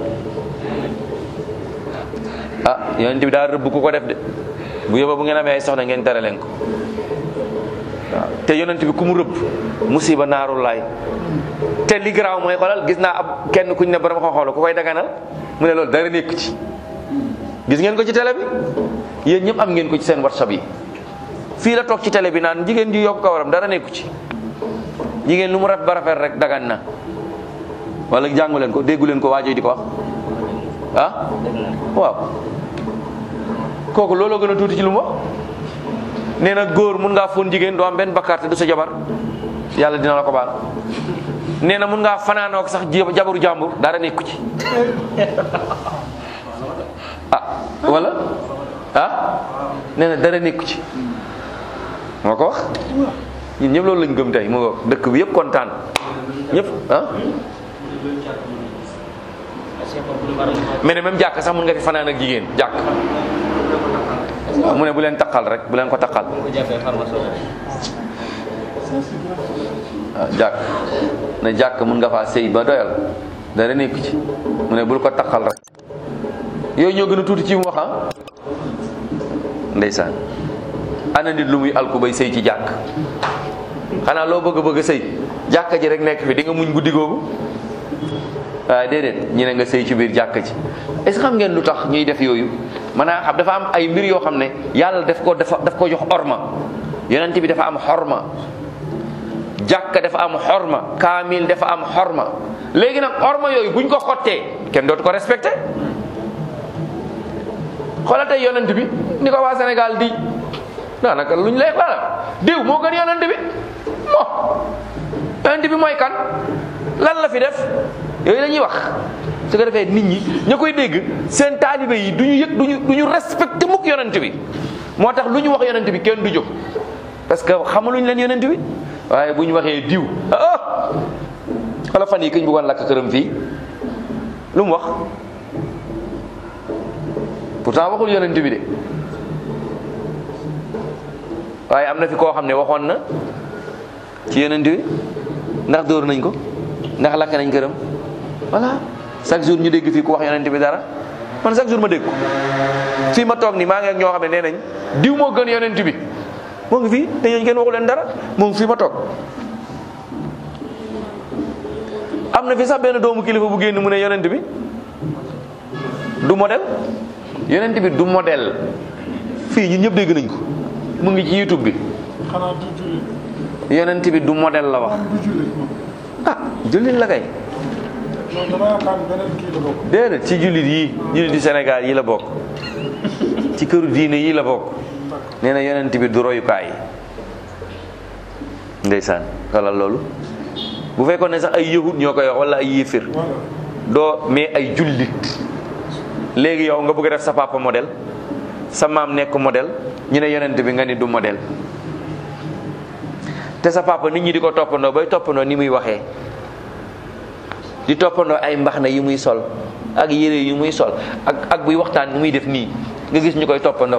ah yonent bi daal rëbb ku ko def de bu yóbba bu ngeen amee ay soxna ngeen tere leen ko waaw te yonent bi ku mu rëbb musiba naaru laay te li garaaw mooy xoolal gis naa ab kenn kuñ ne borom xam-xam ku koy daganal mu ne loolu dara nekk ci gis ngeen ko ci télé bi yéen ñëpp am ngeen ko ci seen whatsapp yi fii la toog ci télé bi naan jigéen ji yokk kawaram dara nekku ci jigéen lu mu rafet ba rafet rek dagan na wala jàngu leen ko déggu leen ko waajoo di ko wax ah waaw kooku looloo gën a tuuti ci lu mu wax nee na góor mun ngaa fóon jigéen doo am benn bakkaar te du sa jabar yàlla dina la ko baal nee na mun ngaa fanaanook sax jabaru jàmbur dara nekku ci ah wala ah nee na dara nekku ci moo ko wax ñun ñëpp loolu lañ gëm tey mu ngo dëkk bi yëpp kontaan ñëpp ah mais ne même jàkk sax mun nga fi fanaan ak jigéen jàkk mu ne bu leen taqal rek bu leen ko taqal waaw jàkk ne jàkk mun nga faa sëy ba doyal dara nekku ci mu ne bul ko taqal rek yooyu ñoo gën a tuuti ci mu wax ah ndeysaan ana nit lu muy alku bay sëy ci jàkk xanaa loo bëgg bëgg sëy jàkka ji rek nekk fi di nga muñ guddi googu waaye déedéet ñu ne nga sëy ci biir jàkka ji est-ce que xam ngeen lu tax ñuy def yooyu maanaam xam dafa am ay mbir yoo xam ne yàlla daf ko dafa daf ko jox orma yonent bi dafa am xorma jàkka dafa am xorma kaamil dafa am xorma léegi nag orma yooyu buñ ko xottee kenn dootu ko respecté xoolal tey yonent bi ni ko waa Sénégal di daanaka luñ lay xalaat diw moo gën yonent bi mo yonent bi mooy kan lan la fi def yooyu la ñuy wax su ko defee nit ñi ña koy dégg seen taalibe yi du ñu yëg duñu du ñu respecté mukk yonent bi moo tax lu ñu wax yonent bi kenn du jóg parce que xamaluñ leen yonent bi waaye bu ñu waxee diw ah wala fan yi këñ bëggoon lakk këram fii lu mu wax pourtant waxul yonent bi de waaye am na fi koo xam ne waxoon na ci yonent bi ndax dóor nañ ko ndax lakk nañ këram voilà chaque jour ñu dégg fii ku wax yonent bi dara man chaque jour ma dégg ko fii ma toog ni maa ngi ak ñoo xam ne nee nañ diw moo gën yonent bi moo ngi fii te ñooñu kenn waxu leen dara moo ngi fii ma toog am na fi sax benn doomu kilifa bu génn mu ne yonent bi du modèle yonent bi du modèle fii ñun ñëpp dégg nañ ko mu ngi ci youtube bi xanaa du jullit yonent bi du modèle la wax du jullit moom ah jullit la kay non dama yaakaar ne beneen kii la bokk déedéet ci jullit yi jullit di Sénégal yi la bokk ci këru diine yi la bokk nee na yonent bi du royukaay ndeysaan xalal loolu bu fekkoon ne sax ay yahud ñoo koy wax wala ay yéefir voilà doo mais ay jullit léegi yow nga bëgg a def sa papa modèle sa maam nekk modèle ñu ne yonent bi nga ni du modèle te sa papa nit ñi di ko toppandoo bay toppandoo ni muy waxee di toppandoo ay mbaxna yi muy sol ak yére yu muy sol ak ak buy waxtaan ni muy def nii nga gis ñu koy toppandoo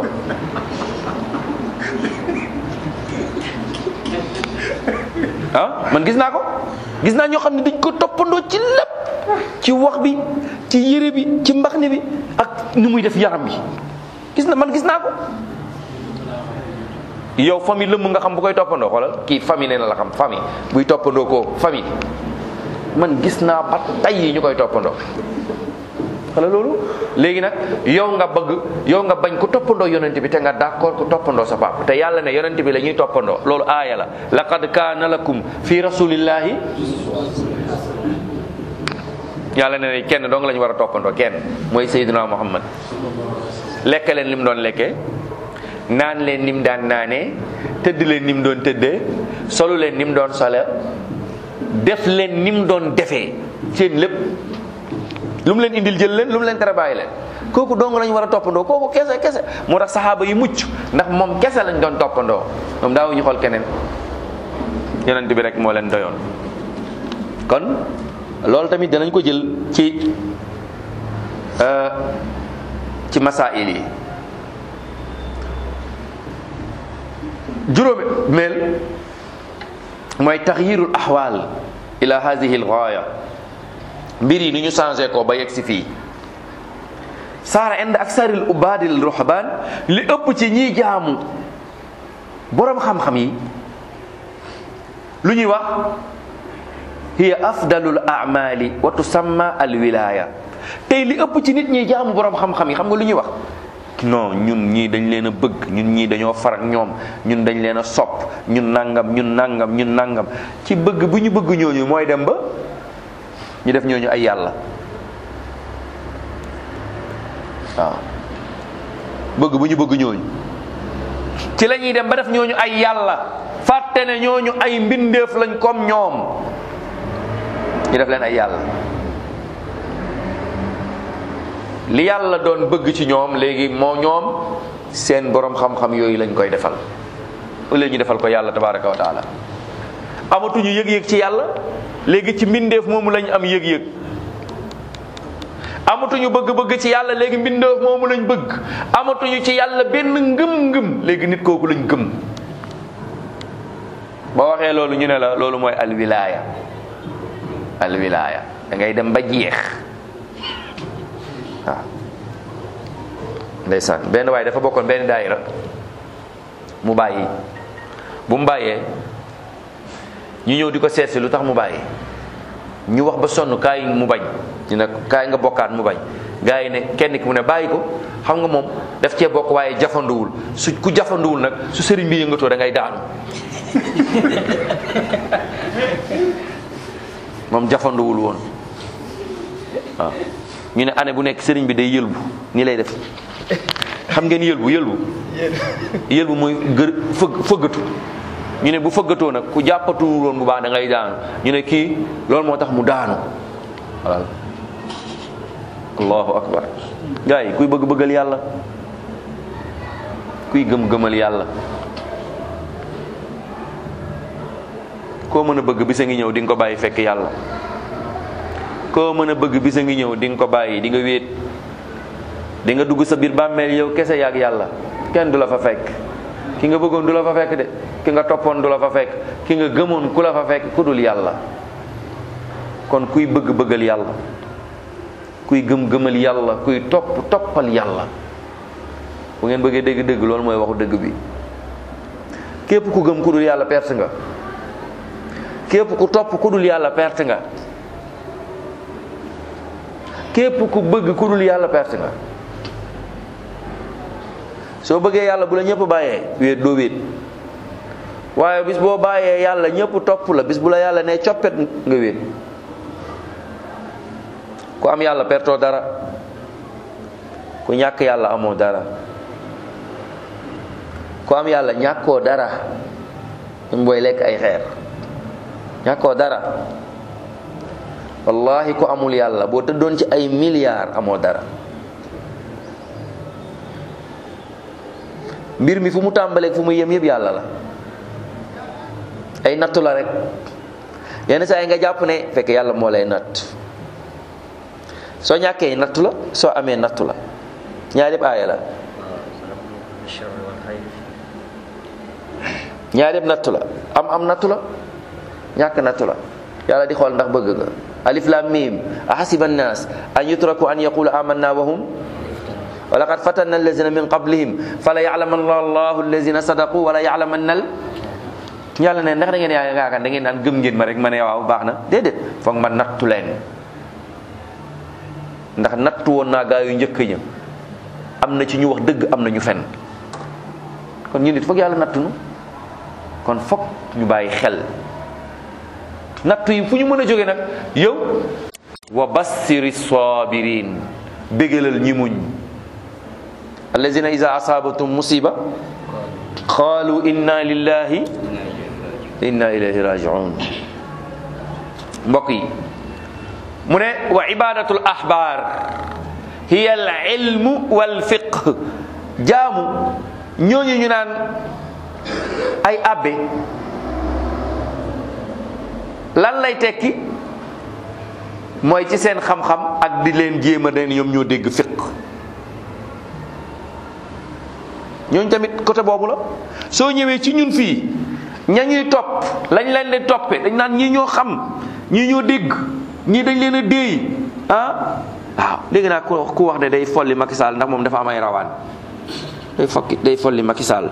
ah man gis naa ko gis naa ñoo xam ne dañ ko toppandoo ci lépp ci wax bi ci yére bi ci mbaxne bi ak ni muy def yaram bi gis na man gis naa ko yow famille lëmm nga xam bu koy toppandoo xoolal kii famille nee na la xam famille buy toppandoo ko famille man gis naa ba tay yi ñu koy toppandoo xala loolu léegi nag yow nga bëgg yow nga bañ ku toppandoo yonent bi te nga d'accord ku toppandoo sa papa te yàlla ne yonent bi la ñuy toppandoo loolu aaya la laqad kaana lakum fi rasulillahi yàlla ne ne kenn dong la ñu war a toppandoo kenn mooy Seydina Muhammad lekk leen lim doon lekkee naan leen nim daan naanee tëdd leen nim doon tëddee solu leen nim doon sole def leen nim doon defee seen lépp lu mu leen indil jël leen lu mu leen tere bàyyi leen kooku dong lañ war a toppandoo kooku kese kese moo tax saxaaba yi mucc ndax moom kese lañ doon toppandoo moom daawuñu xool keneen yonent bi rek moo leen doyoon kon loolu tamit danañ ko jël ci ci masail yi juróomi meel mooy taxyirul axwaal ila hadihi algaaya mbir yi ni ñu changé ko ba yegg si fii saara ind aksaril ubaadil ruhbaan li ëpp ci ñiy jaamu boroom xam-xam yi lu ñuy wax hiya afdalul amali wa tusamma al wilaya tey li ëpp ci nit ñi jaamu boroom xam-xam yi xam nga lu ñuy wax non ñun ñii dañ leen a bëgg ñun ñii dañoo far ak ñoom ñun dañ leen a sopp ñun nangam ñun nangam ñun nangam ci bëgg bu ñu bëgg ñooñu mooy dem ba ñu def ñooñu ay yàlla waaw bëgg bu ñu bëgg ñooñu ci la ñuy dem ba def ñooñu ay yàlla fàtte ne ñooñu ay mbindeef lañ comme ñoom ñu def leen ay yàlla li yàlla doon bëgg ci ñoom léegi moo ñoom seen borom xam-xam yooyu lañ koy defal ëllëg ñu defal ko yàlla tabaraka wa taala amatuñu yëg-yëg ci yàlla léegi ci mbindeef moomu lañ am yëg-yëg amatuñu bëgg-bëgg ci yàlla léegi mbindeef moomu lañ bëgg amatuñu ci yàlla benn ngëm-ngëm léegi nit kooku lañ gëm boo waxee loolu ñu ne la loolu mooy alwilaaya alwilaaya da ngay dem ba jeex waaw ndeysaan benn waaye dafa bokkoon benn daayira mu bàyyi bu mu bàyyee ñu ñëw di ko seet si lu tax mu bàyyi ñu wax ba sonn kaay mu bañ ñu ne kaay nga bokkaat mu bañ gars yi ne kenn ki mu ne bàyyi ko xam nga moom daf cee bokk waaye jafanduwul su ku jafanduwul nag su sëriñ bi yëngatoo da ngay daanu moom jafanduwul woon waaw ñu ne année bu nekk sëriñ bi day yëlbu nii lay def xam ngeen yëlbu yëlbu yëlbu mooy gër fëgg fëggatu ñu ne bu fëggatoo nag ku jàppatuwul woon bu baax da ngay daanu ñu ne kii loolu moo tax mu daanu waaw allahu akbar gars yi kuy bëgg bëggal yàlla kuy gëm gëmal yàlla koo mën a bëgg bisa ngi ñëw di nga ko bàyyi fekk yàlla koo mën a bëgg bisa ngi ñëw di nga ko bàyyi di nga wéet di nga dugg sa biir bàmmeel yow kese yaag yàlla kenn du la fa fekk ki nga bëggoon du la fa fekk de ki nga toppoon du la fa fekk ki nga gëmoon ku la fa fekk ku dul yàlla kon kuy bëgg bëggal yàlla kuy gëm gëmal yàlla kuy topp toppal yàlla bu ngeen bëggee dégg dëgg loolu mooy waxu dëgg bi képp ku gëm ku dul yàlla perte nga képp ku topp ku dul yàlla perte nga képp ku bëgg ku dul yàlla perte nga soo bëggee yàlla bu la ñëpp bàyyee wéet doo wéet waaye bis boo bàyyee yàlla ñëpp topp la bis bu la yàlla ne coppet nga wéet ku am yàlla pertoo dara ku ñàkk yàlla amoo dara ku am yàlla ñàkkoo dara même booy lekk ay xeer ñàkkoo dara wallahi ku amul yàlla boo tëddoon ci ay milliards amoo dara mbir mi fu mu tàmbaleeg fu mu yem yëpp yàlla la ay nattu la rek yenn saa yi nga jàpp ne fekk yàlla moo lay natt soo ñàkkee nattu la soo amee nattu la ñaar yëpp aaya la ñaar yëpp nattu la am am nattu la ñàkk nattu la yàlla di xool ndax bëgg nga alif lam mim ahasiba annas an yutraku an yaqulu amanna wa hum wa laqad fatanna allazina min qablihim fala ya'lamanna allahu allazina sadaqu wala ya'lamanna al yàlla ne ndax da ngeen yaa yaakaar da ngeen naan gëm ngeen ma rek ma ne waaw baax na déedéet foog ma nattu leen ndax nattu woon naa gaa yu njëkk ña am na ci ñu wax dëgg am na ñu fen kon ñu nit foog yàlla nattu nu kon foog ñu bàyyi xel nattu yi fu ñu mën a jóge nag yow wa bassiri sabirin bégalal ñi muñ allazina iza asabatum musiba qalu inna lillahi inna ilayhi rajiun mbokk yi mu ne wa ibadatul ahbar hiya al ilmu wal fiqh jaamu ñooñu ñu naan ay abbe lan lay tekki mooy ci seen xam-xam ak di leen jéem a ne ñoom ñoo dégg fiq ñooñu tamit côté boobu la soo ñëwee ci ñun fii ña ñuy topp lañ leen di toppe dañ naan ñii ñoo xam ñii ñoo dégg ñii dañ leen a déey ah waaw léegi naa ku ku wax ne day folli Macky Sall ndax moom dafa am ay rawaan day fokki day folli Macky Sall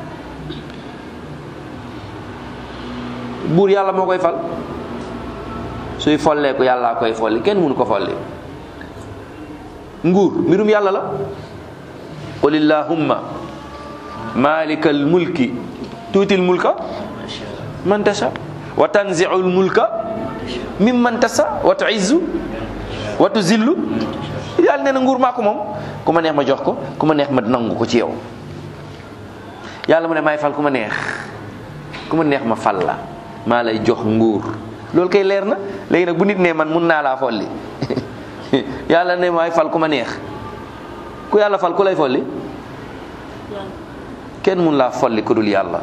buur yàlla moo koy fal suy folleeku yàllaa koy folli kenn mënu ko folli nguur mbirum yàlla la qul illahumma malika almulki tuuti almulka man tasha wa tanziu almulka mimman tasha wa tuizzu wa tuzillu yàlla nee na nguur maa ko moom ku ma neex ma jox ko ku ma neex ma nangu ko ci yow yàlla mu ne maay fal ku ma neex ku ma neex ma fal la maa lay jox nguur loolu kay leer na léegi nag bu nit ne man mun naa laa folli yàlla ne maay fal ku ma neex ku yàlla fal ku lay folli kenn mun laa folli ku dul yàlla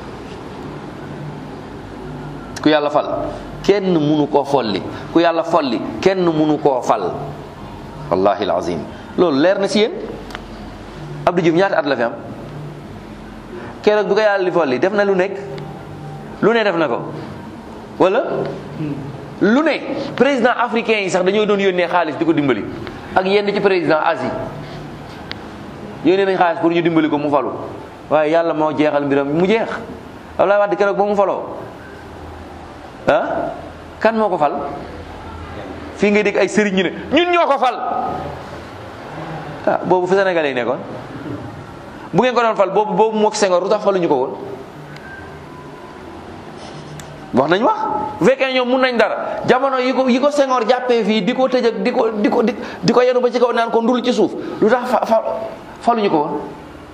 ku yàlla fal kenn munu koo folli ku yàlla folli kenn munu koo fal wallahi alazim loolu leer na ci yéen Abdou Diouf ñaata at la fi am keroog bu ko yàlla li folli def na lu nekk lu ne def na ko wala lu ne président africain yi sax dañoo doon yónnee xaalis di ko dimbali ak yenn ci président Asie yónnee nañ xaalis pour ñu dimbali ko mu falu waaye yàlla moo jeexal mbiram mu jeex Abdoulaye Wade keroog ba mu faloo ah kan moo ko fal fii ngay dégg ay sëriñ ñu ne ñun ñoo ko fal ah boobu fi Sénégalais yi nekkoon bu ngeen ko doon fal boobu boobu mook Senghor lu tax faluñu ko woon wax nañ wax bu fekkee ñoom mun nañ dara jamono yi ko yi ko Senghor jàppee fii di ko tëj ak di ko di ko di ko yenu ba ci kaw naan ko ndul ci suuf lu tax fa fa faluñu ko woon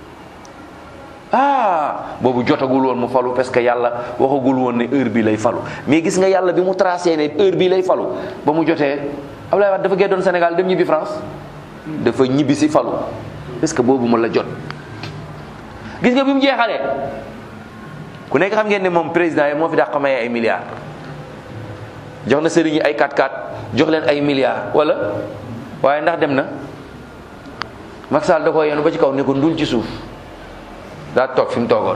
ah boobu jotagul woon mu falu parce que yàlla waxagul woon ne heure bi lay falu mais gis nga yàlla bi mu tracé ne heure bi lay falu ba mu jotee Abdoulaye Wade dafa geddoon Sénégal dem ñibbi France dafa ñibbi si falu parce que boobu mu la jot gis nga bi mu jeexalee ku nekk xam ngeen ne moom président yi moo fi dàq maye ay milliards jox na sëriñ yi ay 4-4 jox leen ay milliards wala waaye ndax dem na Macky Sall da koo yenu ba ci kaw ne ko ndul ci suuf daa toog fi mu toogoon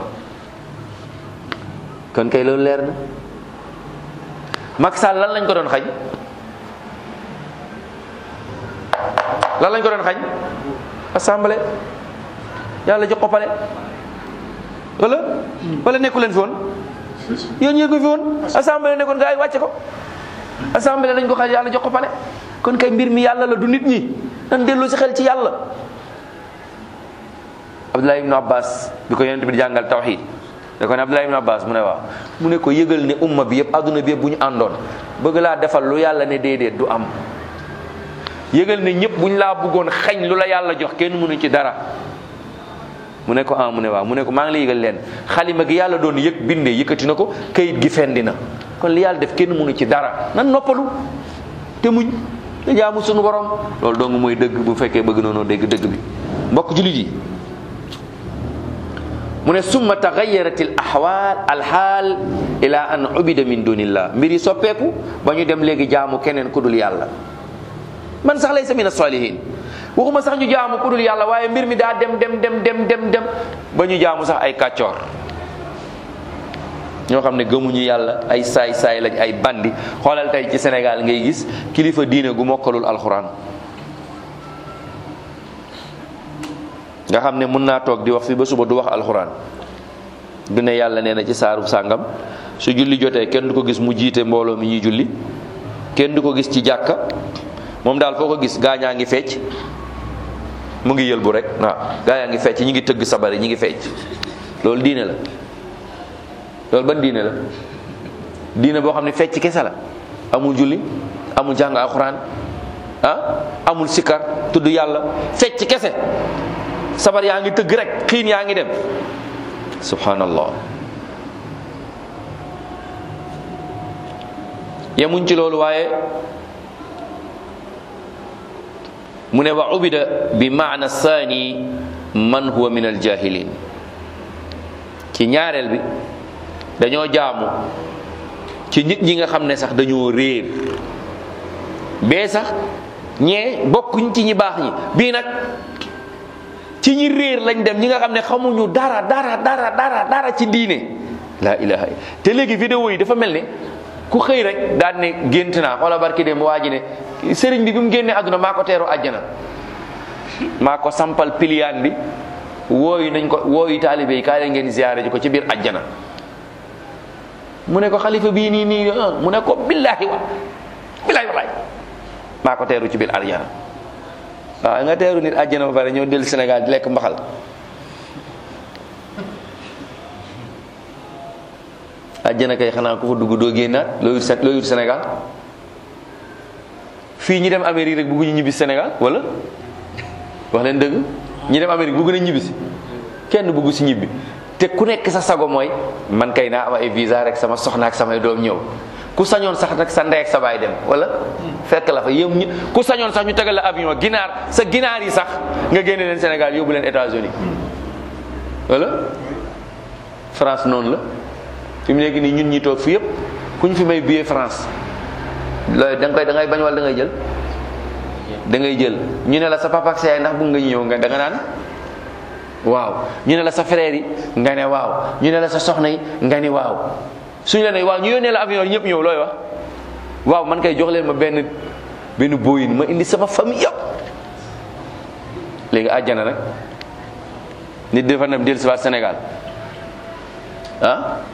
kon kay loolu leer na Macky Sall lan lañ ko doon xañ lan lañ ko doon xañ assemblée yàlla jox ko pale wala wala nekku leen fi woon yéen ñee ko fi woon assemblée nekkoon gaa yi wàcce ko assemblée lañ ko xañ yàlla jox ko pale kon kay mbir mi yàlla la du nit ñi nan dellu si xel ci yàlla Abdullah ibn Abbas bi ko yonent bi di jàngal tawxid da ko ne Abdullah ibn Abbas mu ne waaw mu ne ko yëgal ne umma bi yëpp adduna bi yëpp bu ñu àndoon bëgg laa defal lu yàlla ne déedéet du am yëgal ne ñëpp bu ñu laa bëggoon xañ lu la yàlla jox kenn mënu ci dara mu ne ko ah mu ne waaw mu ne ko maa ngi la yëgal leen xalima gi yàlla doon yëg bindee yëkkati na ko kayit gi fendi na kon li yàlla def kenn mënu ci dara nan noppalu te muñ te jaamu sunu borom loolu dong mooy dëgg bu fekkee bëgg noonu dégg dëgg bi mbokk jullit yi mu ne summa taxayarat al ahwal alxaal ila an ubida min dunillah mbir yi soppeeku ba ñu dem léegi jaamu keneen ku dul yàlla man sax laysa min as-salihin waxuma sax ñu jaamu ku dul yàlla waaye mbir mi daa dem dem dem dem dem dem ba ñu jaamu sax ay kàccoor ñoo xam ne gëmuñu yàlla ay saay saay lañ ay bandi xoolal tey ci Sénégal ngay gis kilifa diine gu mokkalul alxuraan nga xam ne mën naa toog di wax fi ba suba du wax alxuraan du ne yàlla nee na ci saaru sàngam su julli jotee kenn du ko gis mu jiite mbooloo mi ñuy julli kenn du ko gis ci jàkka moom daal foo ko gis gaañaa ngi fecc mu ngi yëlbu rek waaw gaa yaa ngi fecc ñi ngi tëgg sabari ñi ngi fecc loolu diine la loolu ban diine la diine boo xam ne fecc kese la amul julli amul jàng alxuraan ah amul sikkar tudd yàlla fecc kese sabar yaa ngi tëgg rek xiin yaa ngi dem subhanallah yemuñ ci loolu waaye mu ne wa ubida bi maana saani man huwa min aljahilin ci ñaareel bi dañoo jaamu ci nit ñi nga xam ne sax dañoo réer bee sax ñee bokkuñ ci ñi baax ñi bii nag ci ñi réer lañ dem ñi nga xam ne xamuñu dara dara dara dara dara ci diine la ilaha te léegi vidéo yi dafa mel ne ku xëy rek daan ne gént naa xoola barki dem waa ji ne sëriñ bi bi mu génnee àdduna maa ko teeru àjjana maa ko sampal piliyaan bi wooyu nañ ko wooyu taalibe yi kaa leen ngeen ziyaare ji ko ci biir àjjana mu ne ko xalifa bii nii nii mu ne ko billaahi wa billaahi walaay maa ko teeru ci biir àjjana waaw nga teeru nit àjjana ba pare ñëw dellu Sénégal di lekk mbaxal àjjana kay xanaa ku fa dugg doo génnaat loo yut loo yut Sénégal fii ñi dem Amérique rek bëgguñu ñibbi Sénégal wala wax leen dëgg ñi dem Amérique bëgg nañ ñibbi si kenn bëggu si ñibbi te ku nekk sa sago mooy man kay naa am ay visa rek sama soxna ak samay doom ñëw ku sañoon sax nag sa ndey ak sa baay dem wala fekk la fa yow ñu ku sañoon sax ñu tegal la avion ginaar sa ginaar yi sax nga génne leen Sénégal yóbbu leen États-Unis wala France noonu la fi mu nekk nii ñun ñi toog fi yëpp ku ñu fi may billet France looy da nga koy da ngay bañ wala da ngay jël da ngay jël ñu ne la sa papa ak sa yaay ndax bëgg nga ñëw nga da nga naan waaw ñu ne la sa frère yi nga ne waaw ñu ne la sa soxna yi nga ni waaw suñu la ne waaw ñu yónnee la avion ñëpp ñëw looy wax waaw man kay jox leen ma benn benn booyin ma indi sama famille yëpp léegi àjjana nag nit dafa dem dellu si waat Sénégal ah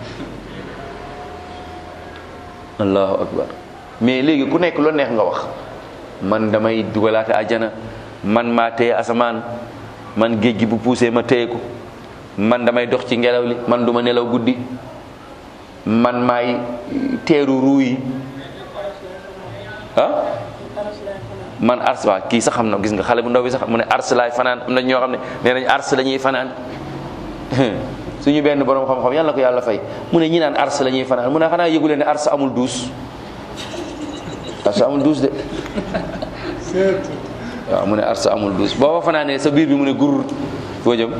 allahu akbar mais léegi ku nekk lu neex nga wax man damay dugalaate àjjana man maa téye asamaan man géej gi bu puusee ma téye ko man damay dox ci ngelaw li man duma nelaw guddi man maay teeru ruu yi ah man ars waa kii sax xam na gis nga xale bu ndaw bi sax mu ne ars laay fanaan am na ñoo xam ne nee nañ ars la ñuy fanaan suñu benn borom xam-xam yàlla ko yàlla fay mu ne ñi naan ars la ñuy fanaan mu ne xanaa yëgu leen ne ars amul duus ars amul duus de waaw mu ne ars amul duus boo fa fanaanee sa biir bi mu ne gur foo jëm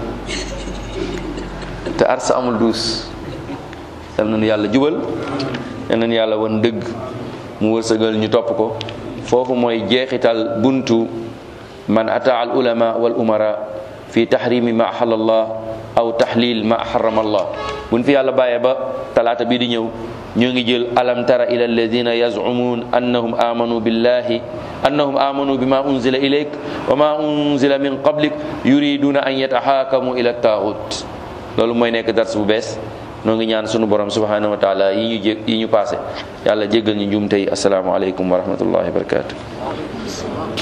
te ars amul duus yal nañu yàlla jubal yal nañu yàlla wan dëgg mu wërsëgal ñu topp ko foofu mooy jeexital buntu man ataa al ulama wal umara fi tahrimi ma ahalla allah aw tahlil ma harrama allah buñ fi yàlla bàyyee ba talaata bii di ñëw ñoo ngi jël alam tara ila alladina yazumuun annahum amanu billahi annahum amanu bima unzila ilayk wa ma unzila min qablik yuriduna an yataxaakamu ila taaxut loolu mooy nekk dars bu bees noo ngi ñaan sunu borom subhanahu wa taala yi ñu jé yi ñu passé yàlla jéggal ñu njuumte yi asalaamaaleykum wa rahmatullahi wa barakatu